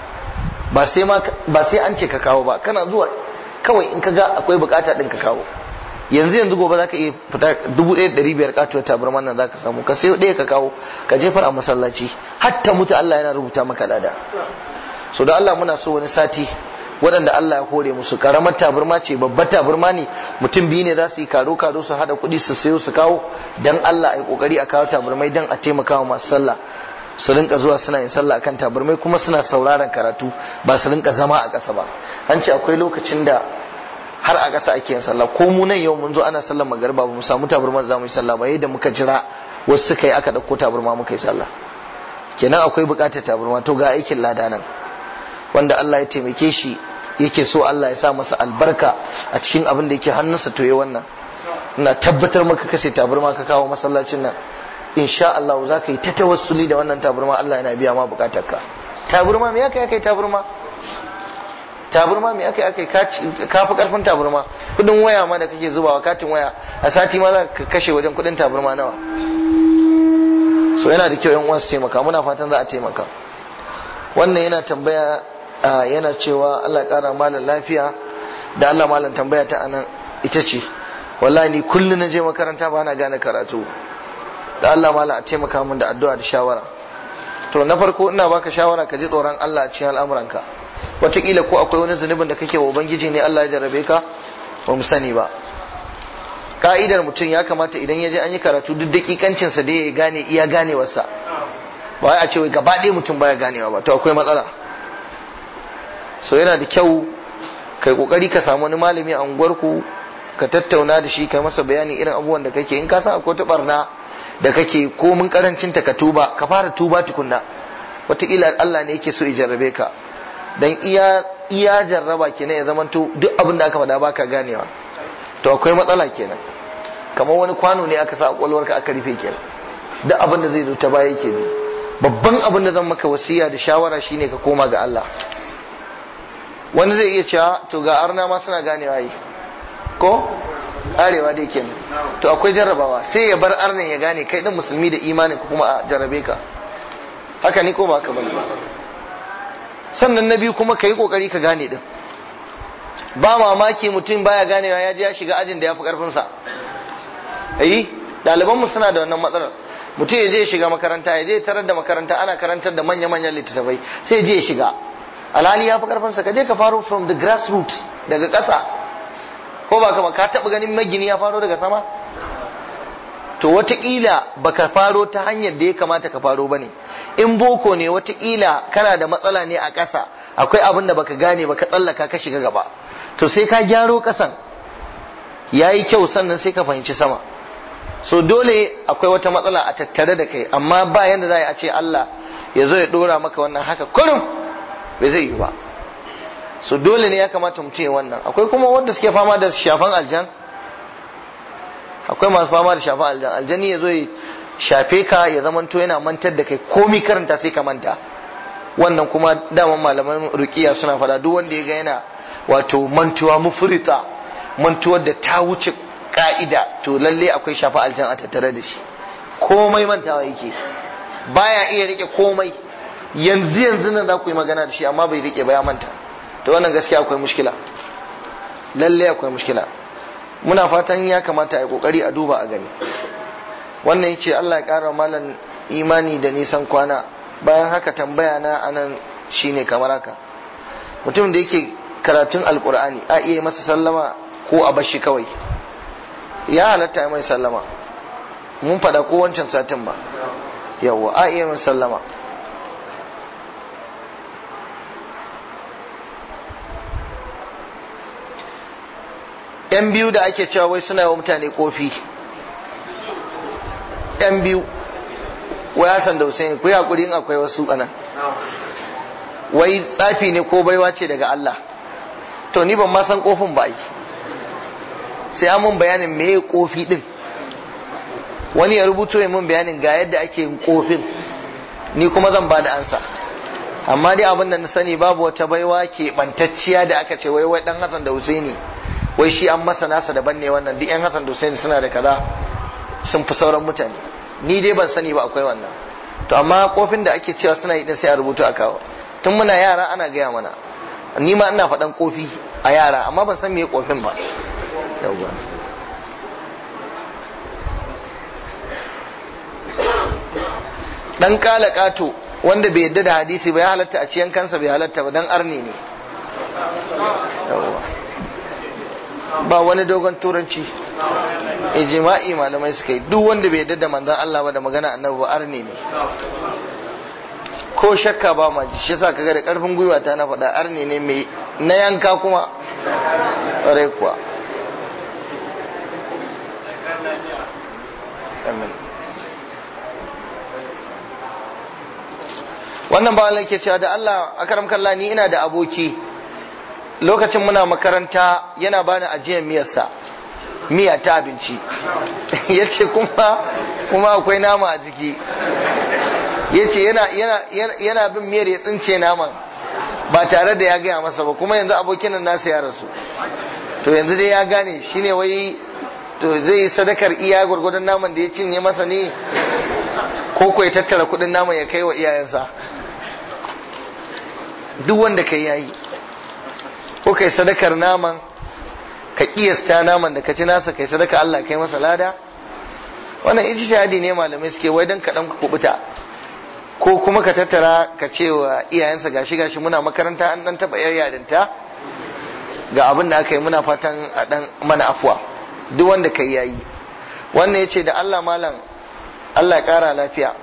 ba sai ma ba sai an ce ka kawo ba kana zuwa kawai in ka ga akwai bukata din ka kawo yanzu yanzu gobe zaka iya fita dubu ɗaya ɗari biyar katuwar tabarma nan zaka samu ka sayo ɗaya ka kawo ka jefar a masallaci hatta mutu Allah yana rubuta maka lada so da Allah muna so wani sati waɗanda Allah ya hore musu karamar taburma ce babbar taburma ne mutum biyu ne za su yi karo karo su hada kuɗi su sayo su kawo dan Allah a yi kokari a kawo taburmai dan a taimaka wa masu sallah su rinka zuwa suna yin sallah akan taburmai kuma suna sauraron karatu ba su rinka zama a ƙasa ba an ce akwai lokacin da har a ƙasa ake yin sallah ko mu nan yau mun zo ana sallar magariba ba mu samu taburma da za mu yi sallah ba yadda muka jira wasu suka yi aka ɗauko taburma muka yi sallah kenan akwai buƙatar taburma to ga aikin lada nan wanda Allah ya taimake shi yake so Allah ya sa masa albarka a cikin abin da yake hannunsa to ya wannan ina tabbatar maka kashe taburma ka kawo masallacin nan insha Allah za ka yi ta tawassuli da wannan taburma Allah yana biya ma bukatarka taburma me aka kai taburma taburma me aka aka ka fi karfin taburma kudin waya ma da kake zubawa katin waya a sati ma za ka kashe wajen kudin taburma nawa so yana da kyau yan uwa su taimaka muna fatan za a taimaka wannan yana tambaya yana cewa Allah ya kara malam lafiya da Allah malam tambaya ta anan ita ce wallahi ni kullum na je makaranta ba na gane karatu da Allah malam a taimaka min da addu'a da shawara to na farko ina baka shawara ka ji tsoron Allah a cikin al'amuranka wataƙila ko akwai wani zunubin da kake wa ubangiji ne Allah ya jarrabe ka ba mu sani ba ka'idar mutum ya kamata idan ya je an yi karatu duk dakikancinsa da ya gane iya ganewarsa ba wai a ce wai gaba ɗaya mutum baya ganewa ba to akwai matsala so yana da kyau kai kokari ka samu wani malami a unguwarku ka tattauna da shi kai masa bayani irin abubuwan da kake in ka san akwai ta barna da kake ko mun karancin ta ka tuba ka fara tuba tukunna wataƙila Allah ne yake so ya jarrabe ka dan iya iya jarraba kenan ya zamanto duk abin da aka faɗa baka ganewa to akwai matsala kenan kamar wani kwano ne aka sa a kwalwarka aka rufe kenan duk abin da zai zo ta baya yake bi babban abin da zan maka wasiya da shawara shine ka koma ga Allah wani zai iya cewa to ga arna ma suna ganewa yi ko arewa dai kenan to akwai jarrabawa sai ya bar arnin ya gane kai din musulmi da imanin ku kuma a jarrabe ka haka ni ko ba haka bane sannan na biyu kuma ka yi kokari ka gane din ba mamaki mutum baya ganewa ya je ya shiga ajin da ya fi karfinsa ayi ɗalibanmu suna da wannan matsalar mutum ya je ya shiga makaranta ya je tarar da makaranta ana karantar da manya-manyan littattafai sai je ya shiga alhali ya fi karfinsa ka je ka faro from the grassroots daga ƙasa ko ba kama ka taɓa ganin magini ya faro daga sama to wataƙila baka faro ta hanyar da ya kamata ka faro ba ne in boko ne wataƙila kana da matsala ne a ƙasa akwai abin da baka gane ba ka tsallaka ka shiga gaba to sai ka gyaro ƙasan ya yi kyau sannan sai ka fahimci sama so dole akwai wata matsala a tattare da kai amma ba yanda za a ce Allah ya zo ya ɗora maka wannan haka kurum bai zai yi ba so dole ne ya kamata mu ce wannan akwai kuma wanda suke fama da shafan aljan akwai masu fama da shafan aljan aljani ya zo ya shafe ka ya zamanto yana mantar da kai komi karanta sai ka manta wannan kuma daman malaman rukiya suna fada duk wanda ya ga yana wato mantuwa mufrita mantuwar da ta wuce ka'ida to lalle akwai shafa aljan a tattare da shi komai mantawa yake baya iya rike komai yanzu yanzu nan za ku yi magana da shi amma bai rike ba ya manta to wannan gaskiya akwai mushkila lalle akwai mushkila muna fatan ya kamata a yi kokari a duba a gani wannan yace Allah ya kara malan imani da nisan kwana bayan haka tambaya na anan shine kamar haka mutum da yake karatun alkur'ani a iya masa sallama ko a bashi kawai ya halatta ya mai sallama mun faɗa ko wancan satin ba yawwa a iya mai sallama yan biyu da ake cewa wai suna wa mutane kofi yan biyu wai Hassan da Hussein ku yi hakuri in akwai wasu anan wai tsafi ne ko baiwa ce daga Allah to ni ban ma san kofin ba yi sai an mun bayanin meye kofi din wani ya rubuto ya mun bayanin ga yadda ake yin kofin ni kuma zan ba da ansa amma dai abin da na sani babu wata baiwa ke bantacciya da aka ce wai wai dan Hassan da Husaini wai shi an masa nasa daban ne wannan duk yan Hassan da Husaini suna da kaza sun fi sauran mutane ni dai ban sani ba akwai wannan to amma kofin da ake cewa suna yi din sai a rubutu a kawo tun muna yara ana gaya mana ni ma ina faɗan kofi a yara amma ban san meye kofin ba yauwa dan kala kato wanda bai yadda da hadisi ba ya halatta a ciyan kansa bai halatta ba dan arni ne ba wani dogon turanci ijma'i malamai suka yi duk wanda bai yadda da manzon Allah ba da magana annabi ba arni ne ko shakka ba ma ji shi yasa kaga da karfin gwiwa ta na faɗa arni ne mai na yanka kuma ƙwarai kuwa amin wannan ba ke cewa da Allah akaram kalla ni ina da aboki lokacin muna makaranta yana bani ajiyar miyarsa miya ta abinci ya ce kuma kuma akwai nama a jiki ya ce yana bin miyar ya tsince naman ba tare da ya gaya masa ba kuma yanzu abokin nan nasa ya rasu to yanzu dai ya gane shine wai to zai yi sadakar iya gwargwadon naman da ya cinye masa ne ko ko ya tattara kudin naman ya kai wa iyayensa duk wanda kai yayi ko kai sadakar naman ka kiyasta naman da ka ci nasa kai sadaka Allah kai masa lada wannan ijtihadi ne malamai suke wai dan kadan kubuta ko kuma ka tattara ka ce wa iyayensa gashi gashi muna makaranta an dan taba yar yarinta ga abin da aka yi muna fatan a dan mana afuwa duk wanda kai yayi wannan yace da Allah malam Allah ya kara lafiya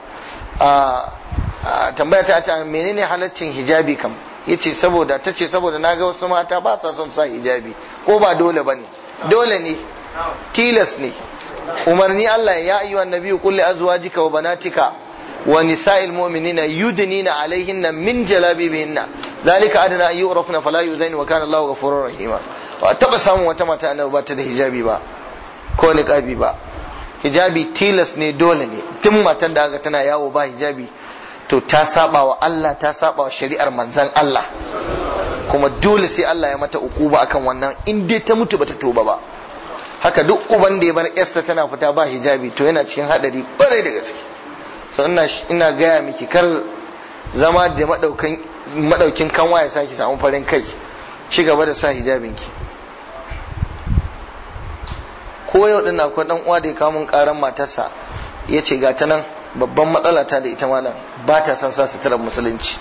a tambaya ta ta menene halaccin hijabi kam yace saboda tace saboda naga wasu mata ba sa son sa hijabi ko ba dole bane dole ne tilas ne umarni Allah ya ayyuhan nabiyyu qul li azwajika wa banatika wa nisa'il mu'minina yudnina alaihinna min jalabibihinna zalika adana an yu'rafna fala yuzain wa kana Allahu ghafurur rahima ba taba samun wata mata annabi ba ta da hijabi ba ko niqabi ba hijabi tilas ne dole ne tun matan da aka tana yawo ba hijabi to ta saba wa Allah ta saba wa shari'ar manzan Allah kuma dole sai Allah ya mata ukuba akan wannan in dai ta mutu bata toba ba haka duk uban da ya bar yarsa tana fita ba hijabi to yana cikin hadari kwarai da gaske so ina ina gaya miki kar zama da madaukan madaukin kanwa ya saki samu farin kai ci gaba da sa hijabinki ko yau din akwai dan uwa da ya kawo mun karan matarsa yace ga ta nan babban matsala ta da ita malam ba ta san sa suturar musulunci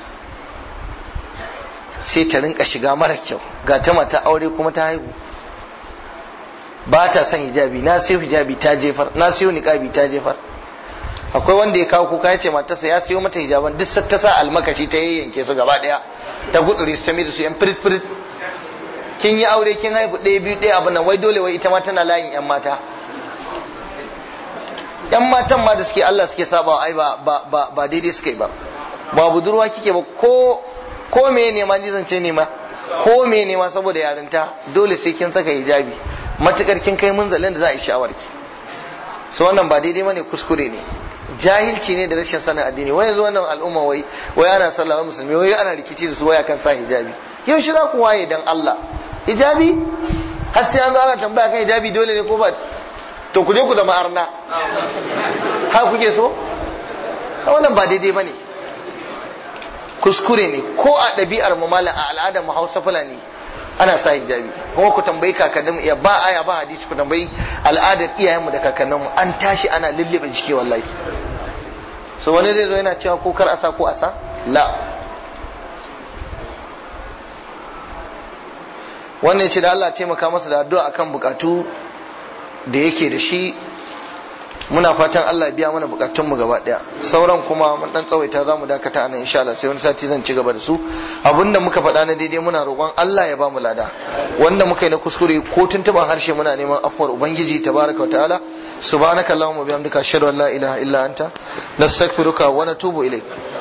sai ta rinka shiga mara kyau ga ta mata aure kuma ta haihu ba ta son hijabi na siyo hijabi ta jefar na siyo niqabi ta jefar akwai wanda ya kawo kuka ya ce matarsa ya siyo mata hijaban duk ta sa almakashi ta yayyanke su gaba daya ta gutsuri su ta da su yan firit firit kin yi aure kin haihu ɗaya biyu ɗaya abin nan wai dole wai ita ma tana layin yan mata yan matan ma da suke Allah suke saba ai ba ba ba daidai suke ba ba budurwa kike ba ko ko me ne ma ni zance ne ma ko me ne ma saboda yarinta dole sai kin saka hijabi matukar kin kai munzalin da za a yi sha'awar ki so wannan ba daidai bane kuskure ne jahilci ne da rashin sanin addini wai yanzu wannan al'umma wai wai ana sallah musulmi wai ana rikici da su wai akan sa hijabi yau shi za ku waye dan Allah hijabi har sai an zo ana tambaya kan hijabi dole ne ko ba to ku je ku zama arna ha kuke so wannan ba daidai bane kuskure ne ko a ɗabi'ar mu malam a al'adar mu Hausa Fulani ana sa hijabi kuma ku tambayi kakannin mu iya ba aya ba hadisi ku tambayi al'adar iyayen mu da kakannin mu an tashi ana lullube jiki wallahi so wani zai zo yana cewa ko kar asa ko asa la wannan ce da Allah taimaka masa da addu'a akan bukatu da yake da shi muna fatan Allah biya mana bukatun mu gaba daya sauran kuma mun dan tsawaita zamu dakata anan insha Allah sai wani sati zan ci gaba da su abinda muka faɗa na daidai muna roƙon Allah ya ba mu lada wanda muka yi na kuskure ko tuntuban harshe muna neman afuwar ubangiji tabaraka wa ta'ala subhanakallahumma bihamdika ashhadu an la ilaha illa anta nastaghfiruka wa natubu ilayk